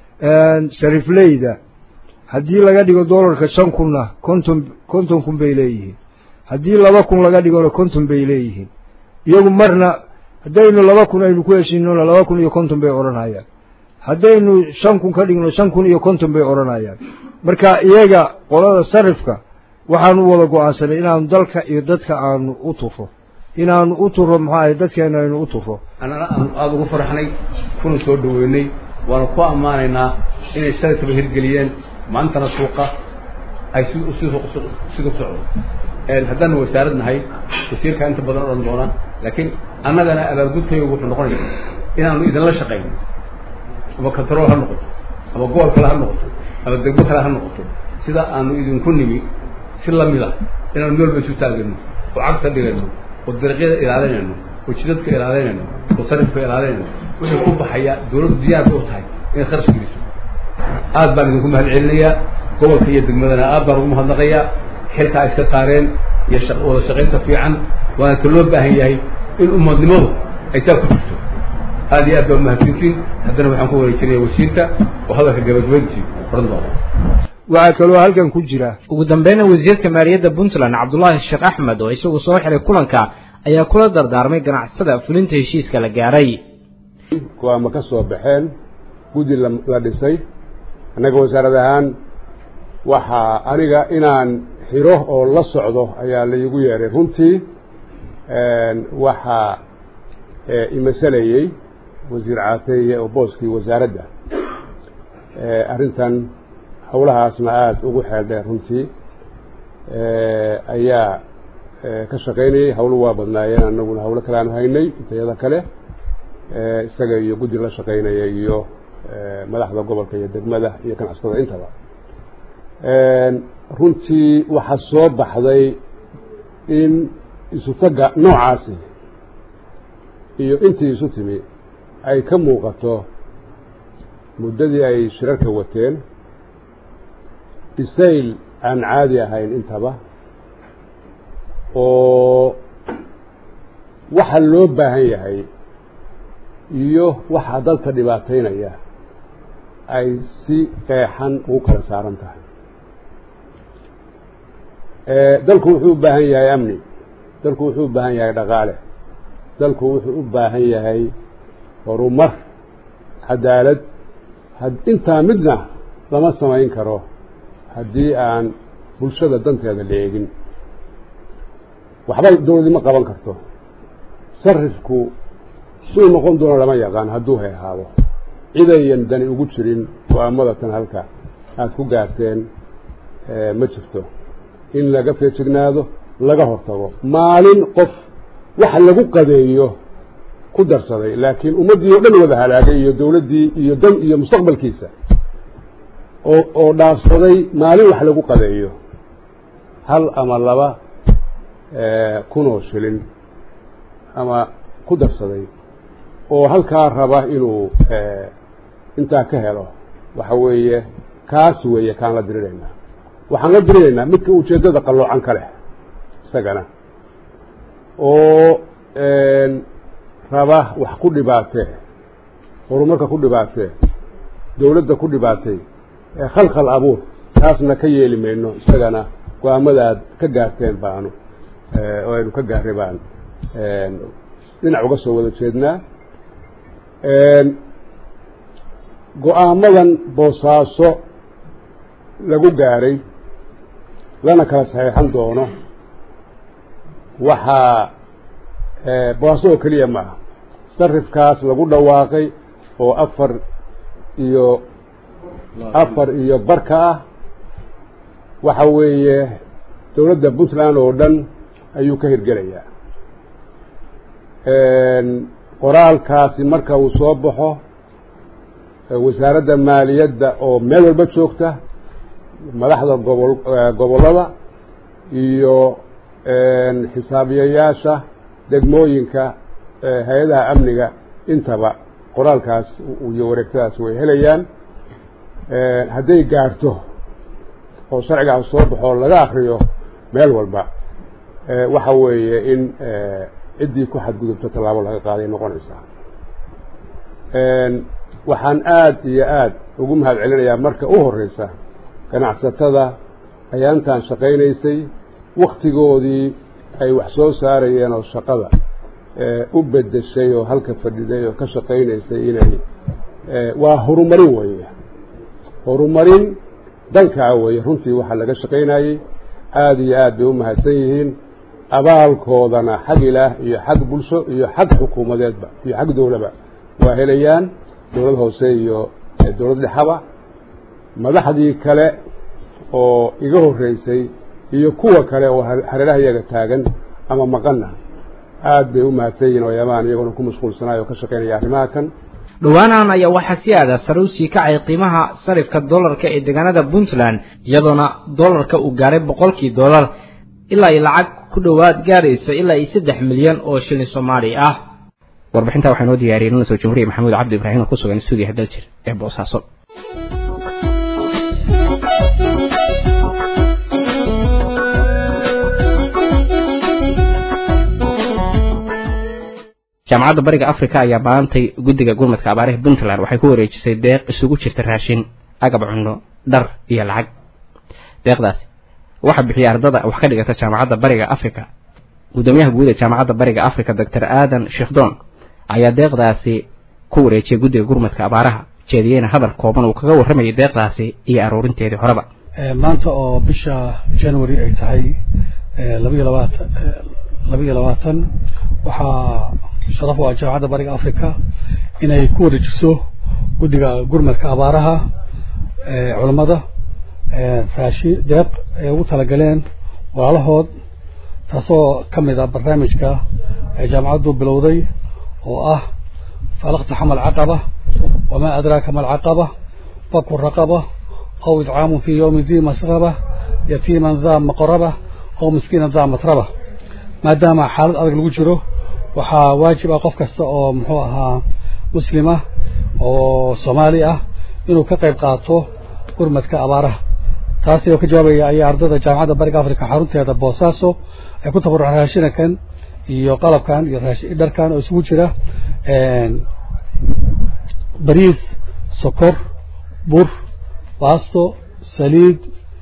sarifleyda haddii laga dhigo doolarka shan kunna konton konton kun bay leeyihiin haddii laba kun laga dhigona konton bay leeyihiin iyagu marna haddaynu laba kun aynu ku heshiinona laba kun iyo konton bay odhanayaan haddaynu shan kun ka dhigno shan kun iyo konton bay odhanayaan marka iyaga qolada sarifka waxaanu wada go-aansanay inaanu dalka iyo dadka aanu u turo inaanu u turo maxaa dadkeena aynu u turo annana aanu aada ugu faraxnay kuna soo dhaweynay waanu ku ammaanaynaa inay sarifkaba hirgeliyeen maantana suuqa ay si sida socdo haddaanu wasaarad nahay wasiirkaa inta badan odhan doona laakiin annagana abaagudkaygu wuxuu noqonaya inaanu idinla shaqayno ama control ha noqoto ama gobol kale ha noqoto ama degmo kale ha noqoto sida aanu idinku nimi si lamid ah inaanu meel ba isu taagano oo cagta dhigayno oo dariiqyada ilaalinayno oo jidadka ilaalinayno oo sarifka ilaalinayno wixii ku baxaya dawladdu diyaarka u tahay inay kharash geliso aad baan idinku mahad celinayaa gobolka iyo degmadana aad baan ugu mahadnaqayaa xilkaa iska saareen iyo wada shaqaynta fiican waana ta loo baahan yahay in umadnimadu ay taa ku jirto aad iyo aad baa umahadsantiin haddana waxaan ku wareejinaya wasiirka oo hadalka gabagabayntii oran doona waxaa kaloo halkan ku jira ugu dambeyna wasiirka maaliyadda puntland cabdulaahi sheekh axmed oo isagu soo xiray kulanka ayaa kula dardaarmay ganacsatada fulinta heshiiska la gaaray kuwaama ka soo baxeen guddi la dhisay annaga wasaarad ahaan waxaa aniga inaan xiro oo la socdo ayaa laigu yeeray runtii waxaa imasalayey wasiir caateeye oo booskii wasaaradda arrintan howlahaasna aada ugu xeel dheer runtii ayaa ka shaqaynayay hawlo waa badnaayeen annaguna hawlo kale aanu haynay intayada kale isaga iyo guddi la shaqaynaya iyo madaxda gobolka iyo degmada iyo ganacsatada intaba runtii waxaa soo baxday in isutaga noocaasi iyo intii isu timi ay ka muuqato muddadii ay shirarka wateen bisayl aan caadi ahayn intaba oo waxa loo baahan yahay iyo waxa dalka dhibaataynaya ay si qeexan ugu kala saaran tahay dalku wuxuu u baahan yahay amni dalku wuxuu u baahan yahay dhaqaale dalku wuxuu u baahan yahay horumar cadaalad intaa midna lama samayn karo haddii aan bulshada danteeda la eegin waxba dawladi ma qaban karto sarifku suu noqon doono lama yaqaan hadduu heehaado cidayan dani ugu jirin go-aamada tan halka aada ku gaarteen ma jirto in laga feejignaado laga hortago maalin qof wax lagu qadeeyo ku darsaday laakiin ummaddii oo dhan wada halaagay iyo dawladdii iyo dan iyo mustaqbalkiisa oo oo dhaafsaday maalin wax lagu qadeeyo hal ama laba kunoo shilin ama ku darsaday oo halkaa raba inuu intaa ka helo waxa weeye kaas weeye kaan la diriraynaa waxaan la diriraynaa midka ujeeddada qalloocan ka leh isagana oo raba wax ku dhibaatee horumarka ku dhibaatee dawladda ku dhibaatay khalkhal abuur taasna ka yeeli mayno isagana go-aamada aad ka gaarteen baanu oo aynu ka gaarray baan dhinac uga soo wada jeednaa go-aamadan boosaaso lagu gaaray lana kala saxiixan doono waxaa boosaaso oo keliya ma aha sarifkaas lagu dhawaaqay oo afar iyo afar iyo barka ah waxa weeye dawladda puntland oo dhan ayuu ka hirgelayaa qoraalkaasi marka uu soo baxo wasaaradda maaliyadda oo meel walba joogta madaxda gobol gobollada iyo xisaabiyayaasha degmooyinka hay-adaha amniga intaba qoraalkaas iyo wareegtadaas way helayaan hadday gaarto oo sharcigaas soo baxo laga akriyo meel walba waxa weeye in ciddii ku xadgudubto tallaabo laga qaaday noqonaysaa waxaan aada iyo aada ugu mahad celinayaa marka u horeysa ganacsatada ayaantan shaqaynaysay waktigoodii ay wax soo saarayeen oo shaqada u bedeshay oo halka fadhiday oo ka shaqaynaysay inay waa horumarin weeye horumarin dankaa weeye runtii waxaa laga shaqaynayey aada iyo aad bay u mahadsan yihiin abaalkoodana xag ilaah iyo xag bulsho iyo xag xukuumadeedba iyo xag dowlaba waa helayaan dowlad hoose iyo dowlad dhexaba madaxdii kale oo iga horreysay iyo kuwa kale oo hareeraha iyaga taagan ama maqanna aad bay u mahadsan yihiin oyamaan iyagoona ku mashquulsanayo oo ka shaqaynaya arrimaha kan dhowaanahan ayaa waxaa si aada sare u sii kacay qiimaha sarifka dollarka ee deegaanada puntland iyadoona dollarka uu gaaray boqolkii dollar ilaa ay lacag ku dhowaad gaarayso ilaa iyo saddex milyan oo shilin soomaali ah warbixintaa waxaa noo diyaariyey nuna soo jumhuriya maxamuud cabdi ibraahim oo ku sugan stuudiyaha daljir ee boosaaso jaamacadda bariga africa ayaa maantay guddiga gurmadka abaaraha puntland waxay ku wareejisay deeq isugu jirta raashin agab cunno dhar iyo lacag deeqdaasi waxaa bixiyay ardada wax ka dhigata jaamacadda bariga africa guddoomiyaha guud ee jaamacadda bariga africa doctor aadan sheekhdon ayaa deeqdaasi ku wareejiyay guddiga gurmadka abaaraha jeediyeyna hadal kooban uu kaga warramayay deeqdaasi iyo aruurinteedii horeba maanta oo bisha january ay tahay labayo labaatan labayo labaatan waxaa sharaf u ah jaamacadda bariga africa inay ku wareejiso guddiga gurmadka abaaraha culammada raashi deeq ay ugu talagaleen walaalahood taasoo ka mid ah barnaamijka ay jaamacaddu bilowday oo ah falaqta xamal caqaba wamaa adraaka ma alcaqaba faku raqaba aw idcaamun fi yowmi dii masraba yatiiman daa maqraba aw miskiinan daa matraba maadaama xaalad adag lagu jiro waxaa waajib ah qof kasta oo muxuu ahaa muslima oo soomaali ah inuu ka qayb qaato gurmadka abaaraha taasi oo ka jawaabaya ayaa ardada jaamacadda bariga africa xarunteeda boosaaso ay ku tabaruceen raashinakan iyo qalabkan iyo dharkan oo isugu jira bariis sokor bur baasto saliid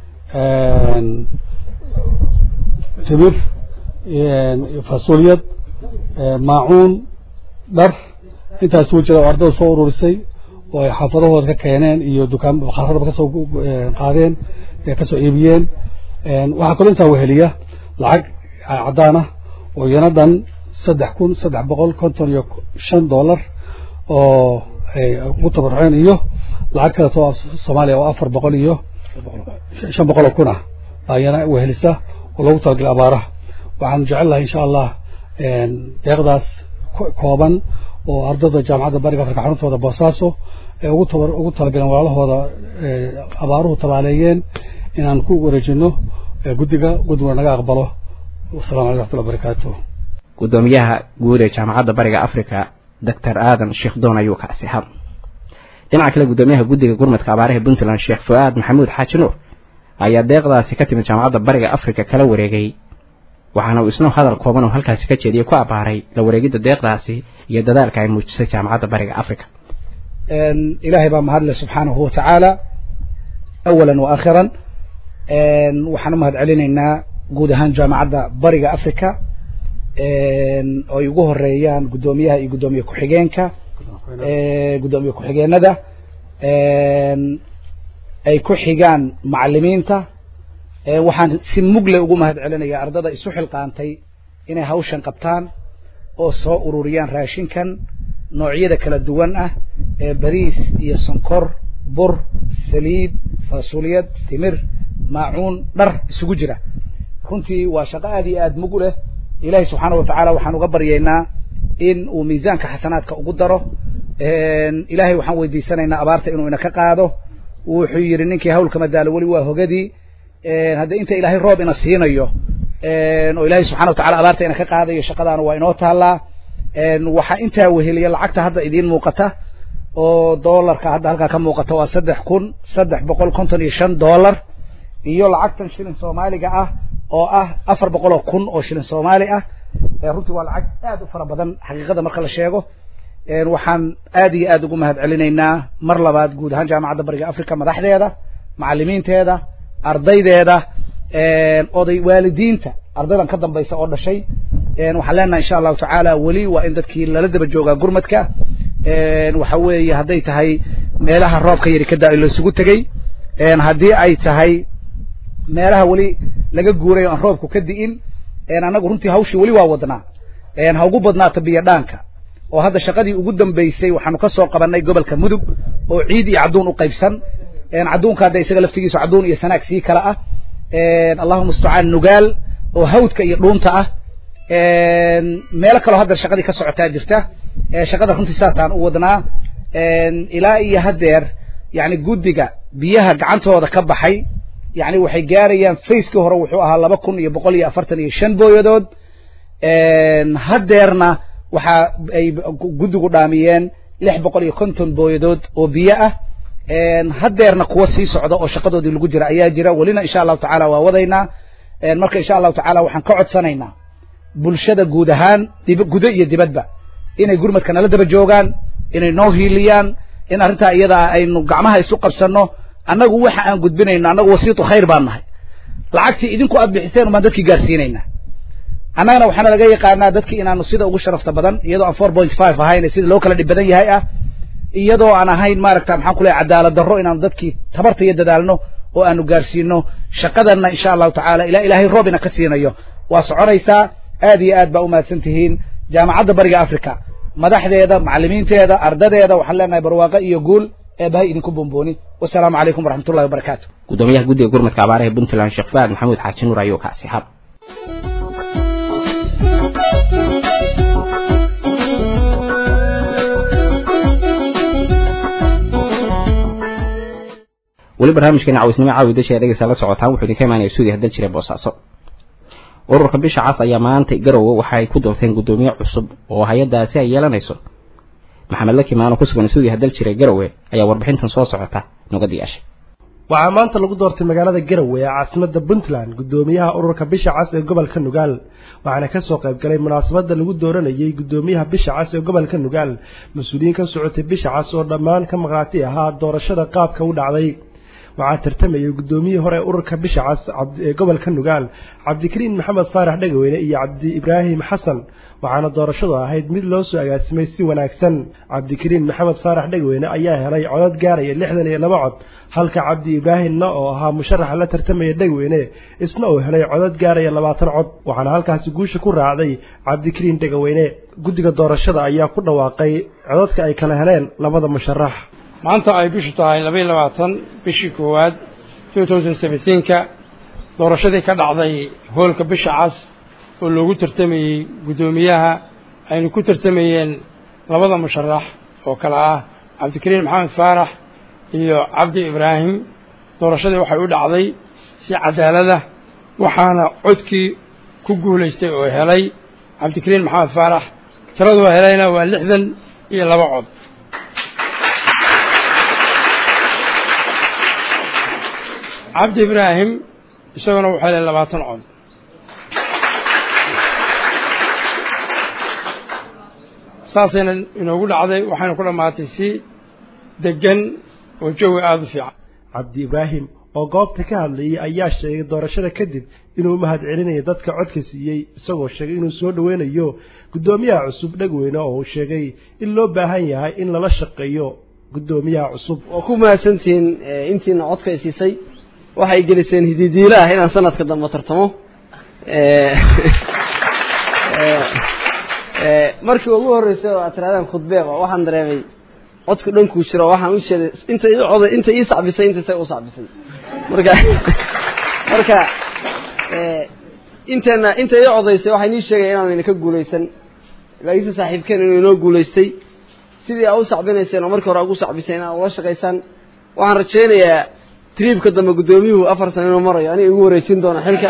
timir fasuliyad maacuun dhar intaas isugu jira oo ardada soo ururisay oo ay xaafadahooda ka keeneen iyo dukaan bakaaradaba kasoo qaadeen kasoo iibiyeen waxaa kaloo intaa weheliya lacag caddaan ah oo iyana dhan saddex kun saddex boqol konton iyo shan dollar oo ay ugu tabaruceen iyo lacag kaleetoo soomaaliya oo afar boqol iyo shan boqol oo kun ah baa iyana wehelisa oo loogu talagalay abaaraha waxaanu jecel lahay insha allah deeqdaas kooban oo ardada jaamacadda bariga afrika xaruntooda boosaaso ee ugu tabar ugu talagaleen walaalahooda abaaruhu tabaaleeyeen inaan ku wareejino guddiga guddiguna naga aqbalo wasalamu aleykum raxmatullahi barakaatu guddoomiyaha guud ee jaamacadda bariga africa doctor aadan sheekh doon ayuu ka asixa dhinaca kale guddoomiyaha guddiga gurmadka abaaraha puntland sheekh fu-aad maxamuud xaaji nuur ayaa deeqdaasi ka timid jaamacadda bariga africa kala wareegay waxaana uu isna hadal kooban oo halkaasi ka jeediyey ku abaaray la wareegidda deeqdaasi iyo dadaalka ay muujisay jaamacadda bariga africa ilaahay baa mahadle subxaanahu watacaala awalan wa aakhiran waxaan u mahad celinaynaa guud ahaan jaamacadda bariga africa oo ay ugu horeeyaan guddoomiyaha iyo guddoomiye ku-xigeenka guddoomiye ku-xigeenada ay ku xigaan macalimiinta waxaan si mugle ugu mahad celinaya ardada isu xilqaantay inay hawshan qabtaan oo soo ururiyaan raashinkan noocyada kala duwan ah ee bariis iyo sonkor bur saliid fasuliyad timir maacuun dhar isugu jira runtii waa shaqo aad iyo aad mug u leh ilaahay subxaana watacaala waxaan uga baryaynaa in uu miisaanka xasanaadka ugu daro ilaahay waxaan weydiisanaynaa abaarta inuu ina ka qaado wuxuu yidhi ninkii hawlka madaalo weli waa hogadii haddii inta ilaahay roob ina siinayo oo ilaahay subxana watacala abaarta ina ka qaadayo shaqadaana waa inoo taallaa waxaa intaa weheliya lacagta hadda idiin muuqata oo doolarka hadda halkaa ka muuqata waa saddex kun saddex boqol konton iyo shan dollar iyo lacagtan shilin soomaaliga ah oo ah afar boqol oo kun oo shilin soomaali ah runtii waa lacag aad u fara badan xaqiiqada marka la sheego waxaan aad iyo aad ugu mahad celinaynaa mar labaad guud ahaan jaamacadda bariga africa madaxdeeda macalimiinteeda ardaydeeda oday waalidiinta ardaydan ka dambaysa oo dhashay waxaan leenahay insha allahu tacaala weli waa in dadkii lala daba joogaa gurmadka waxa weeye hadday tahay meelaha roobka yari ka daa laisugu tegey haddii ay tahay meelaha weli laga guuray o aan roobku ka di'in annagu runtii hawshii weli waa wadnaa ha ugu badnaato biyo dhaanka oo hadda shaqadii ugu dambeysay waxaanu ka soo qabanay gobolka mudug oo ciid iyo cadduun u qaybsan cadduunka hadda isaga laftigiisu cadduun iyo sanaag sii kala ah allahuma mustacaan nugaal oo hawdka iyo dhuunta ah meelo kaloo haddeer shaqadii ka socotaa jirta shaqada runtii saasaan u wadnaa ilaa iyo haddeer yani guddiga biyaha gacantooda ka baxay yani waxay gaarayaan facekii hore wuxuu ahaa laba kun iyo boqol iyo afartan iyo shan booyadood haddeerna waxa ay guddigu dhaamiyeen lix boqol iyo konton booyadood oo biyo ah haddeerna kuwa sii socda oo shaqadoodii lagu jira ayaa jira welina insha allahu tacaala waa wadaynaa marka insha allahu tacaala waxaan ka codsanaynaa bulshada guud ahaan dib gudo iyo dibadba inay gurmadka nala daba joogaan inay noo hiiliyaan in arrintaa iyada aynu gacmaha isu qabsanno annagu waxa aan gudbinayno annagu wasiitu khayr baan nahay lacagtii idinku aad bixiseen umaan dadkii gaarsiinaynaa annagana waxaana laga yaqaanaa dadkii inaanu sida ugu sharafta badan iyadoo aan four point five ahayn sida loo kala dhib badan yahay ah iyadoo aan ahayn maaragta maxaan ku leeyahay cadaalad darro inaanu dadkii tabarta iyo dadaalno oo aanu gaarsiino shaqadanna insha allahu tacaala ilaa ilaahay roob ina ka siinayo waa soconaysaa aad iyo aad baa umahadsan tihiin jaamacadda bariga africa madaxdeeda macalimiinteeda ardadeeda waxaan leenahay barwaaqo iyo guul eebahay idinku bombooni wasalaamu calaykum waraxmatullahi wabarakaatu gudoomiyaha guddiga gurmadka abaaraha puntland sheekh faad maxamuud xaaji nuur ayuu kaasi hab weli barnaamijkeena cawisnimo caawi dasha dhegeysa la socotaan wuxuu idinka imaanaya suudiya hadal jira boosaaso ururka bisha cas ayaa maanta garowe waxay ku doorteen guddoomiye cusub oo hay-addaasi ay yeelanayso maxamed laki maano ku sugan suudiya hadal jira garowe ayaa warbixintan soo socota nogadiyaasha waxaa maanta lagu doortay magaalada garowe ee caasimadda puntland guddoomiyaha ururka bisha cas ee gobolka nugaal waxaana kasoo qayb galay munaasabadda lagu dooranayey guddoomiyaha bisha cas ee gobolka nugaal mas-uuliyiin ka socotay bisha cas oo dhammaan ka maqaati ahaa doorashada qaabka u dhacday waxaa tartamayay guddoomiyihii hore ee ururka bisha cas ee gobolka nugaal cabdikariin maxamed faarax dhegaweyne iyo cabdi ibraahim xasan waxaana doorashadu ahayd mid loo soo agaasimay si wanaagsan cabdikariin maxamed faarax dhegaweyne ayaa helay codad gaaraya lixdan iyo laba cod halka cabdi ibraahimna oo ahaa musharaxa la tartamaya dhegweyne isna uu helay codad gaaraya labaatan cod waxaana halkaasi guusha ku raacday cabdikariin dhegaweyne guddiga doorashada ayaa ku dhawaaqay codadka ay kala heleen labada musharax maanta ay bishu tahay labaiyo labaatan bishii koowaad two thousand seventeenka doorashadii ka dhacday hoolka bisha cas oo loogu tartamayey guddoomiyaha aynu ku tartamayeen labada musharax oo kale ah cabdikariin maxamed faarax iyo cabdi ibraahim doorashadii waxay u dhacday si cadaalada waxaana codkii ku guulaystay oo helay cabdikariin maxamed faarax tiraduu helayna waa lixdan iyo laba cod cabdi ibraahim isaguna wuxuu helay labaatan cod saasayna inoogu dhacday waxayna ku dhammaatay si deggan oo jawi aada u fiican cabdi ibraahim oo goobta ka hadlayay ayaa sheegay doorashada kadib inuu mahad celinayo dadka codka siiyey isagoo sheegay inuu soo dhoweynayo guddoomiyaha cusub dhegweyne oo uu sheegay in loo baahan yahay in lala shaqeeyo guddoomiyaha cusub waa ku mahadsantihiin intiina codka i siisay waxay geliseen hididiilo ah inaan sanadka dambe tartamo markii ugu horreysay oo aad tirahdaan khudbeeba waxaan dareemay codka dhankuu jiro waxaan u jeeday inta ii coday inta ii sacbisay intaisay u sacbisay marka marka inteena inta ii codaysay waxay nii sheegaya inaan idinka guulaysan laakiinse saaxiibkeen inuu inoo guulaystay sidii aa u sacbinayseen oo markii hore ugu sacbisay inaad ula shaqaysaan waxaan rajaynayaa triibka dambe guddoomiyuhu afar sano inuu marayo aniga igu wareejin doono xilka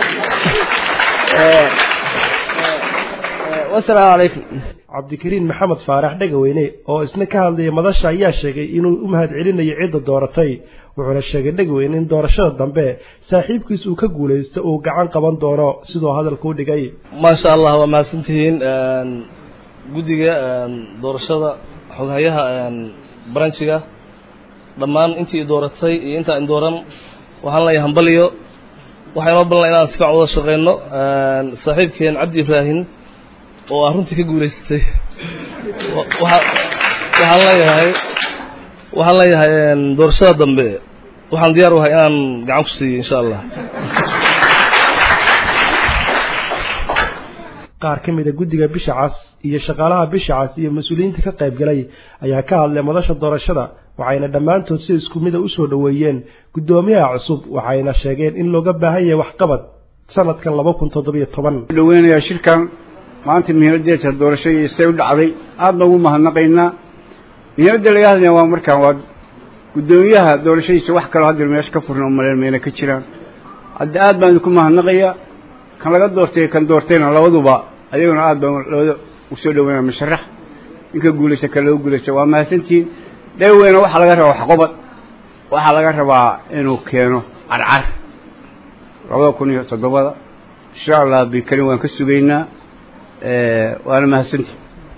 wasalaamu calaykum cabdikariin maxamed faarax dhegaweyne oo isna ka hadlayay madasha ayaa sheegay inuu u mahad celinayo cidda dooratay wuxuuna sheegay dhegaweyne in doorashada dambe saaxiibkiis uu ka guulaysto uu gacan qaban doono sidoo hadalka u dhigay maasha allah waa mahadsantihiin guddiga doorashada xoghayaha branchiga dhammaan intii dooratay iyo intaa in dooran waxaan leeyahay hambaliyo waxaa inoo ballan inaan si fiican wada shaqeyno saaxiibkeen cabdi ibraahim oo ah runtii ka guulaysatay waxaan leeyahay waxaan leeyahay doorashada dambe waxaan diyaar u ahay inaan gacan ku siiyo insha allah qaar ka mid a guddiga bisha cas iyo shaqaalaha bisha cas iyo mas-uuliyiinta ka qayb galay ayaa ka hadlay madasha doorashada waxayna dhammaantood si isku mida usoo dhoweeyeen guddoomiyaha cusub waxayna sheegeen in looga baahan yahay waxqabad sanadkan laba kun toddobiyo toban dhaweynayaa shirkan maanta muhiimaddeeta doorashadiisay u dhacday aadna ugu mahadnaqaynaa muhiimadda laga hadlaya waa markaan waa guddoomiyaha doorashadiisa wax kaloo haddeer meesha ka furna umaleen mayna ka jiraan hadda aad baan idinku mahadnaqayaa kan laga doortay kan doortayna labaduba ayaguna aad baan labada usoo dhaweynaya musharax ninka guulaysta kan laga guulaysta waa mahadsantihiin dhaweyna waxaa laga rabaa waxqobad waxaa laga rabaa inuu keeno carcar labada kun iyo toddobada insha allah bikarin waan ka sugaynaa waana mahadsantihin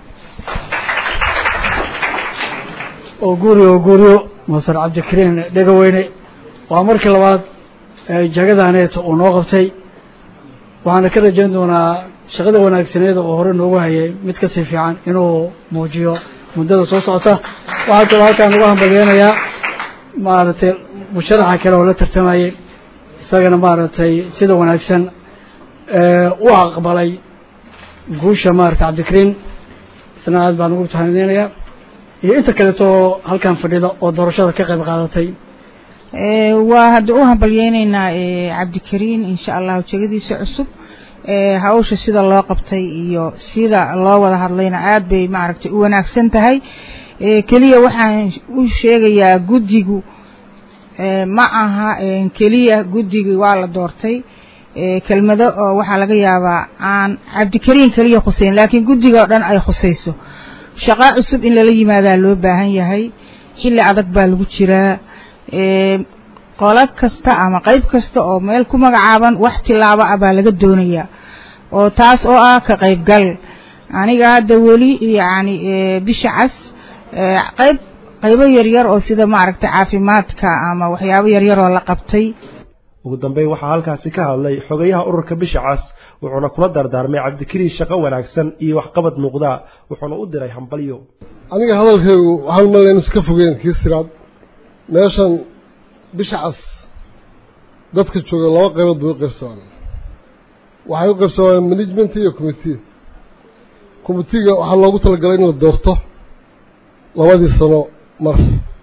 oo guuriyo oo guuriyo masar cabdikariin dhegaweyne waa markii labaad jagadaneeta uu noo qabtay waxaana ka rajayn doonaa shaqada wanaagsaneeda oo hore noogu hayay mid kasii fiican inuu muujiyo muddada soo socota waxaa kaloo halkaan ugu hambalyeynayaa maaragtay musharaxa kale oo la tartamayay isagana maaragtay sida wanaagsan u aqbalay guusha maaragtay cabdikariin isna aad baan ugu tahanideynayaa iyo inta kaleeto halkaan fadhida oo doorashada ka qayb qaadatay waa hadda u hambalyeynaynaa cabdikariin insha allahu jegadiisa cusub hawsha sida loo qabtay iyo sida loo wada hadlayna aad bay maaragtay u wanaagsan tahay keliya waxaan u sheegayaa guddigu ma aha keliya guddigii waa la doortay kelmado oo waxaa laga yaabaa aan cabdikariin keliya khuseyn laakiin guddiga oo dhan ay khusayso shaqo cusub in lala yimaadaa loo baahan yahay xilli adag baa lagu jiraa qolo kasta ama qayb kasta oo meel ku magacaaban wax tilaabo ah baa laga doonayaa oo taas oo ah ka qaybgal aniga hadda weli yacni bisha cas qayb qaybo yaryar oo sida maaragtay caafimaadka ama waxyaabo yaryar oo la qabtay ugu dambeyn waxaa halkaasi ka hadlay xogayaha ururka bisha cas wuxuuna kula dardaarmay cabdikariin shaqo wanaagsan iyo waxqabad muuqda wuxuuna u diray hambalyo aniga hadalkaygu waxaan malayn iska fogeen kii siraad meeshan bisha cas dadka jooga laba qaybood bay u qaybsamaan waxay u qaybsamaan management iyo commitee committeega waxaa loogu talagalay in la doorto labadii sano mar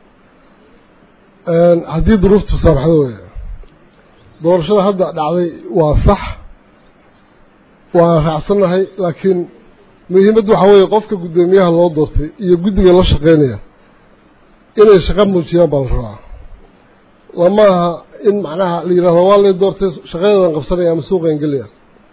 haddii duruuftu saamaxdo weeye doorashada hadda dhacday waa sax waan raacsannahay laakiin muhiimaddu waxaa weeye qofka guddoomiyaha loo doortay iyo guddiga la shaqaynaya inay shaqo muujiyaan baa la rabaa lama aha in macnaha la yidhahdo waa lay doortay shaqadeedan qabsanaya ama suuqan gelaya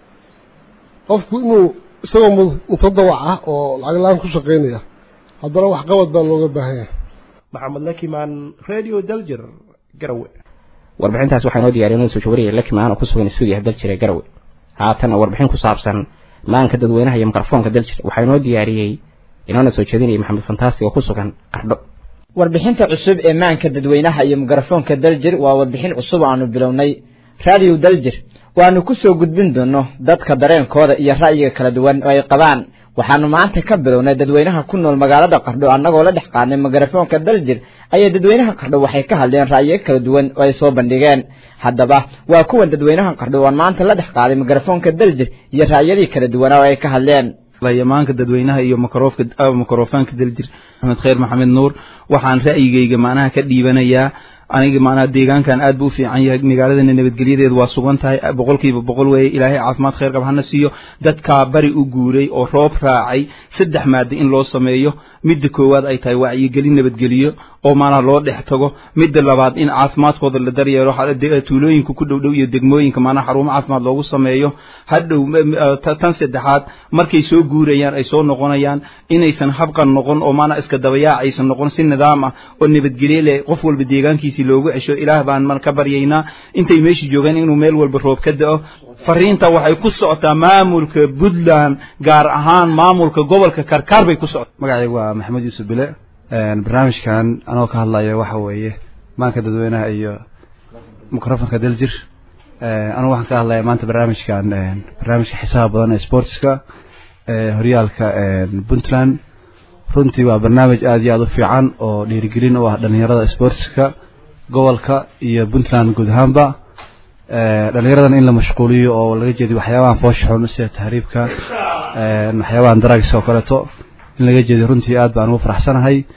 qofku inuu isagoo mutadawac ah oo lacag la-aan ku shaqaynaya haddana waxqabad baa looga baahan yahay maxamed lakimaan radio daljir garawe warbixintaas waxaa inoo diyaariya noo soo jawariya lakimaan oo ku sugan stuudiyaha daljira garawe haatanna warbixin ku saabsan maanka dadweynaha iyo mikrofoonka daljir waxaa inoo diyaariyey inoona soo jeedinaya maxamed fantaasi oo ku sugan qardho warbixinta cusub ee maanka dadweynaha iyo mikrofoonka daljir waa warbixin cusub aanu bilownay raadiyo daljir waanu ku soo gudbin doono dadka dareenkooda iyo ra'yiga kala duwan oo ay qabaan waxaanu maanta ka bilownay dadweynaha ku nool magaalada qardho annagoo la dhex qaadnay mikrofoonka daljir ayaa dadweynaha qardho waxay ka hadleen ra'yiyo kala duwan oo ay soo bandhigeen haddaba waa kuwan dadweynaha qardho waan maanta la dhex qaaday mikrofoonka daljir iyo ra'yadii kala duwanaa oo ay ka hadleen yamaanka dadweynaha iyo mikrofoonka daljir maxamed khayr maxamed nuur waxaan ra'yigayga macnaha ka dhiibanayaa aniga macnaha deegaankan aad buu u fiican yahay magaaladana nabadgelyadeedu waa sugan tahay boqolkiiba boqol weeye ilaahay caafimaad khayr qab hana siiyo dadkaa bari u guuray oo roob raacay saddex maado in loo sameeyo midda koowaad ay tahay wacyigelin nabadgeliyo oo maanaha loo dhex tago midda labaad in caafimaadkooda la daryeelo tuulooyinka ku dhow dhow iyo degmooyinka maanaha xarumo caafimaad loogu sameeyo hadhow tan saddexaad markay soo guurayaan ay soo noqonayaan inaysan habqan noqon oo maanaha iska dabayaac aysan noqon si nidaam ah oo nabadgelye leh qof walba deegaankiisii loogu cesho ilaah baan man ka baryaynaa intay meeshii joogaan inuu meel walba roob ka da'o fariinta waxay ku socotaa maamulka puntland gaar ahaan maamulka gobolka karkaar bay ku socotaa magacaygu waa maxamed yuusuf bile barnaamijkan anoo ka hadlaya waxa weeye maanka dadweynaha iyo microfonka daljir anugu waxaan ka hadlaya maanta barnaamijkan barnaamijka xisaaba badan ee sportska horyaalka puntland runtii waa barnaamij aad iyo aad u fiican oo dhiirigelin u ah dhalinyarada sportska gobolka iyo puntland guud ahaanba dhalinyaradan in la mashquuliyo oo laga jeediyo waxyaabahan foosha xun sida tahriibka waxyaabahan daragis oo kaleeto in laga jeediyo runtii aad baan ugu faraxsanahay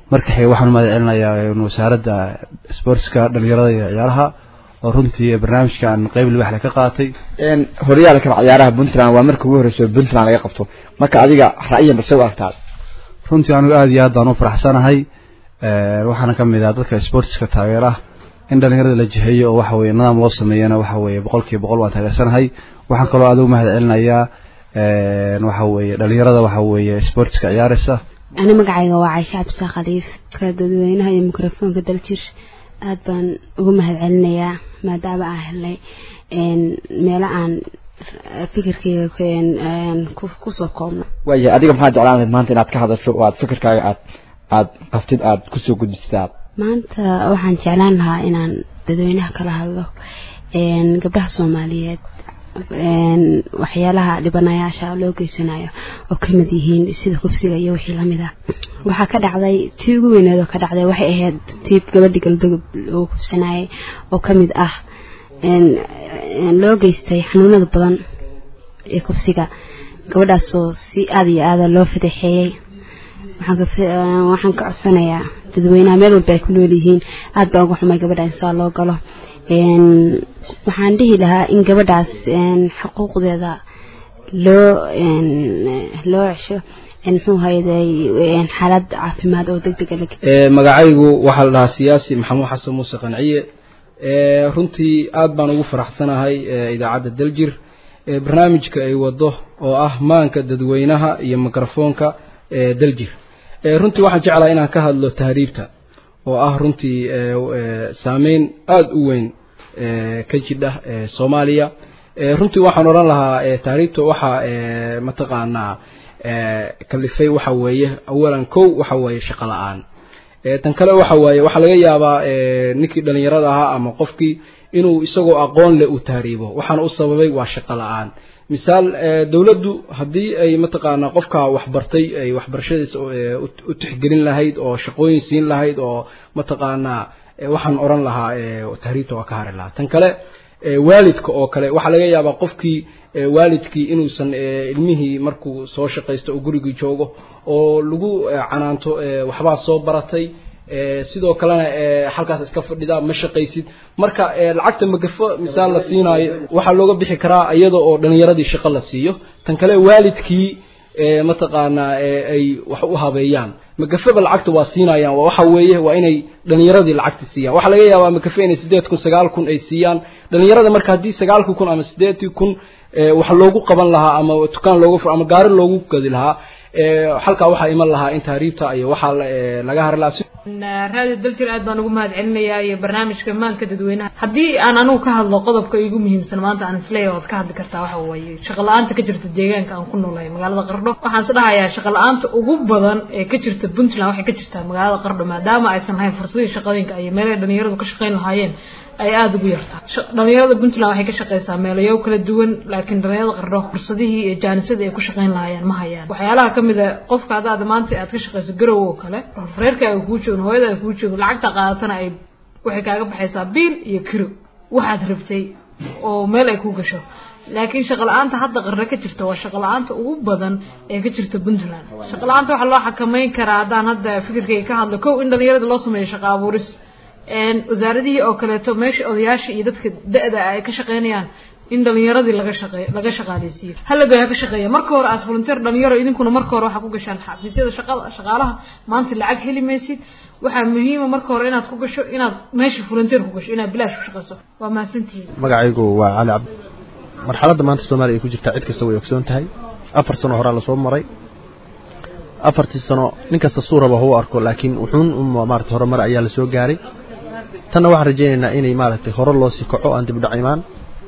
marka xiga waxaan u mahad celinayaa wasaaradda sportska dhalinyarada iyo ciyaaraha oo runtii barnaamijkan qeyb libax leh ka qaatay horyaalka ciyaaraha puntland waa marka ugu horeyso puntland laga qabto marka adiga ra'yiyan base u aragtaa runtii anigu aad iyo aad baan u faraxsanahay waxaana ka mid ah dadka sportska taageera in dhalinyarada la jiheeyo oo waxa weye nidaam loo sameeyana waxa weye boqol kiiba boqol waan taageersanahay waxaan kaloo aad ugu mahad celinayaa waxa weye dhalinyarada waxa weye sportska ciyaaraysa ani magacayga waa caisha cabdisa khaliif ka dadweynaha iyo mikrofoonka daljir aad baan ugu mahad celinayaa maadaama aan helnay meelo aan fikirkayga kusoo koobno waaya adiga maxaa jeclaan lahayd maanta inaad ka hadasho oo aad fikirkaaga aad aad qaftid aad kusoo gudbisad aad maanta waxaan jeclaan lahaa inaan dadweynaha kala hadlo gabdhaha soomaaliyeed waxyaalaha dhibanayaasha loo geysanayo oo ka mid yihiin sida kufsiga iyo wixii lamid ah waxaa ka dhacday tii ugu weyneed oo ka dhacday waxay ahayd tii gabadhii galdogob uu kufsanayay oo ka mid ah loo geystay xanuunada badan ee kufsiga gabadhaasoo si aada iyo aada loo fadaxeeyey waxaan ka codsanayaa dadweynaha meel walba ay ku nool yihiin aada baa uga xumay gabadha insaa loo galo waxaan dhihi lahaa in gabadhaas xuquuqdeeda loo loo cesho muxuu hayday xaalad caafimaad oo deg dega magacaygu waxaa la dhahaa siyaasi maxamuud xasan muuse qanciye runtii aad baan ugu faraxsanahay idaacadda daljir barnaamijka ay wado oo ah maanka dadweynaha iyo mikrofoonka daljir runtii waxaan jeclahay inaan ka hadlo tahriibta oo ah runtii saameyn aada u weyn ka jidha soomaaliya runtii waxaan odhan lahaa tahriibta waxaa mataqaanaa kalifay waxa weeye awalan kow waxa weeye shaqo la-aan tan kale waxa waaye waxaa laga yaabaa ninkii dhalinyarada ahaa ama qofkii inuu isagoo aqoon leh uu tahriibo waxaana u sababay waa shaqo la-aan misaal dowladdu haddii ay mataqaanaa qofka waxbartay ay waxbarashadiisa u tixgelin lahayd oo shaqooyin siin lahayd oo mataqaanaa waxaan odhan lahaa tahriibta waa ka hari lahaa tan kale waalidka oo kale waxaa laga yaabaa qofkii waalidkii inuusan ilmihii markuu soo shaqaysto oo gurigii joogo oo lagu canaanto waxbaa soo baratay sidoo kalena halkaas iska fadhidaa ma shaqaysid marka lacagta magafo misaal la siinaayo waxaa looga bixi karaa iyada oo dhalinyaradii shaqo la siiyo tan kale waalidkii mataqaanaa ay wax u habeeyaan magafeba lacagta waa siinayaan waxa weeye waa inay dhalinyaradii lacagta siiyaan waxaa laga yaabaa magafe inay sideed kun sagaal kun ay siiyaan dhalinyarada marka haddii sagaalkii kun ama sideedkii kun wax loogu qaban lahaa ama dukaan loogu ama gaari loogu gadi lahaa halkaa waxaa iman lahaa in tahriibta iyo waxaa laga hari lahaa raadiyo daljir aad baan ugu mahad celinayaa iyo barnaamijka maanka dadweynaha haddii aan anugu ka hadlo qodobka igu muhiimsan maanta aan isleeyahay waad ka hadli kartaa waxa weeye shaqo la-aanta ka jirta deegaanka aan ku noolahay magaalada qardho waxaan is dhahayaa shaqo la-aanta ugu badan ee ka jirta puntland waxay ka jirtaa magaalada qardho maadaama aysan lahayn fursadii shaqooyinka iyo meelahay dhalinyaradu ka shaqayn lahaayeen ay aada ugu yartaa dhalinyarada puntland waxay ka shaqaysaa meelayo kala duwan laakiin dhalinyarada qardho fursadihii iyo jaanisadii ay ku shaqayn lahaayeen ma hayaan waxyaalaha kamid a qofka haddaad maanta aad ka shaqayso garow oo kale reerkaaga kuu joogo hooyadaaga kuu joogo lacagta qaadatana ay waxay kaaga baxaysaa biil iyo kiro waxaad rabtay oo meel ay ku gasho laakiin shaqo la-aanta hadda qarno ka jirta waa shaqo la-aanta ugu badan ee ka jirta puntland shaqo la-aanta waxaa loo xakameyn karaa haddaan hadda fikirkayga ka hadlo kow in dhalinyarada loo sameeyo shaqo abuuris wasaaradihii oo kaleeto meesha odayaasha iyo dadka da-da ay ka shaqeynayaan in dhalinyaradii laga shaqey laga shaqaaleysiiyo halagoy ha ka shaqeeya marka hore aad volunteer dhalinyaro idinkuna marka hore waxaa ku gashaan xafiisyada shaqada shaqaalaha maanta lacag heli maysid waxaa muhiima marka hore inaad ku gasho inaad meesha volunteer ku gasho inaad bilaash ku shaqeyso waa mahadsantihiin magacaygu waa cali cabdi marxaladda maanta soomaaliya ay ku jirtaa cid kasta way ogsoon tahay afar sano horaa lasoo maray afartii sano nin kasta suuraba hau arko laakiin wuxuun maarata horumar ayaa lasoo gaaray tanna waxaan rajaynaynaa inay maaragtay hore loo sii kaco aan dibdhac imaan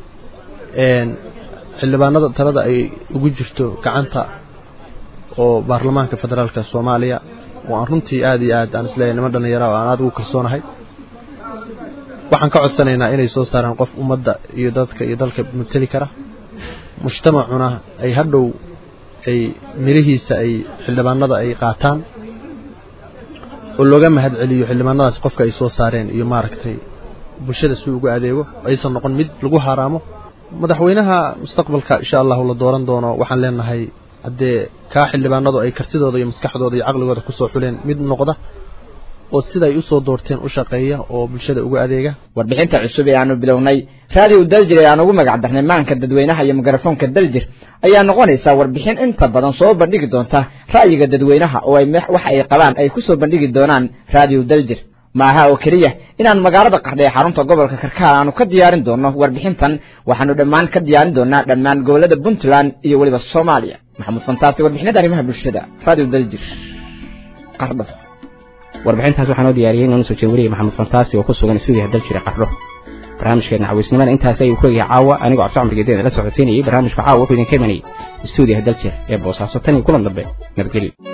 xildhibaanada talada ay ugu jirto gacanta oo baarlamaanka federaalka soomaaliya oo aan runtii aad iyo aad aan isleeyahay niman dhallinyara oo aan aad ugu kalsoonahay waxaan ka codsanaynaa inay soo saaraan qof ummadda iyo dadka iyo dalka mateli kara mujtamacuna ay hadhow ay mirihiisa ay xildhibaanada ay qaataan oo looga mahad celiyo xildhibaanadaas qofka ay soo saareen iyo maaragtay bulshada si ugu adeego aysan noqon mid lagu haaraamo madaxweynaha mustaqbalka insha allahu la dooran doono waxaan leenahay haddee kaa xildhibaanadu ay kartidooda iyo maskaxdooda iyo caqligooda kusoo xuleen mid noqda oo siday usoo doorteen u shaqeeya oo bulshada ugu adeega warbixinta cusub ee aanu bilownay raadiyo daljir ee aan ugu magac darnay maanka dadweynaha iyo mikrofoonka daljir ayaa noqonaysaa warbixin inta badan soo bandhigi doonta ra'yiga dadweynaha oo ay wax ay qabaan ay ku soo bandhigi doonaan raadiyo daljir maaha oo keliya inaan magaalada qardhe ee xarunta gobolka karkaar aanu ka diyaarin doono warbixintan waxaanu dhammaan ka diyaarin doonaa dhammaan gobolada puntland iyo weliba soomaaliya maxamuud fantaasi warbixinada arrimaha bulshada raadiyo daljir qardho warbixintaas waxaa noo diyaariyey noona soo jeewariye maxamed fantaasi oo ku sugan stuudiyaha daljire qardho barnaamijkeena cawisnimada intaas ayuu ku egyahay caawa anigoo cabdicamar gedeeda la socodsiinayay barnaamijka caawa wuxuu idinka imanayay stuudiyaha daljir ee boosaaso tan iyo kulan dambe nabadgelyo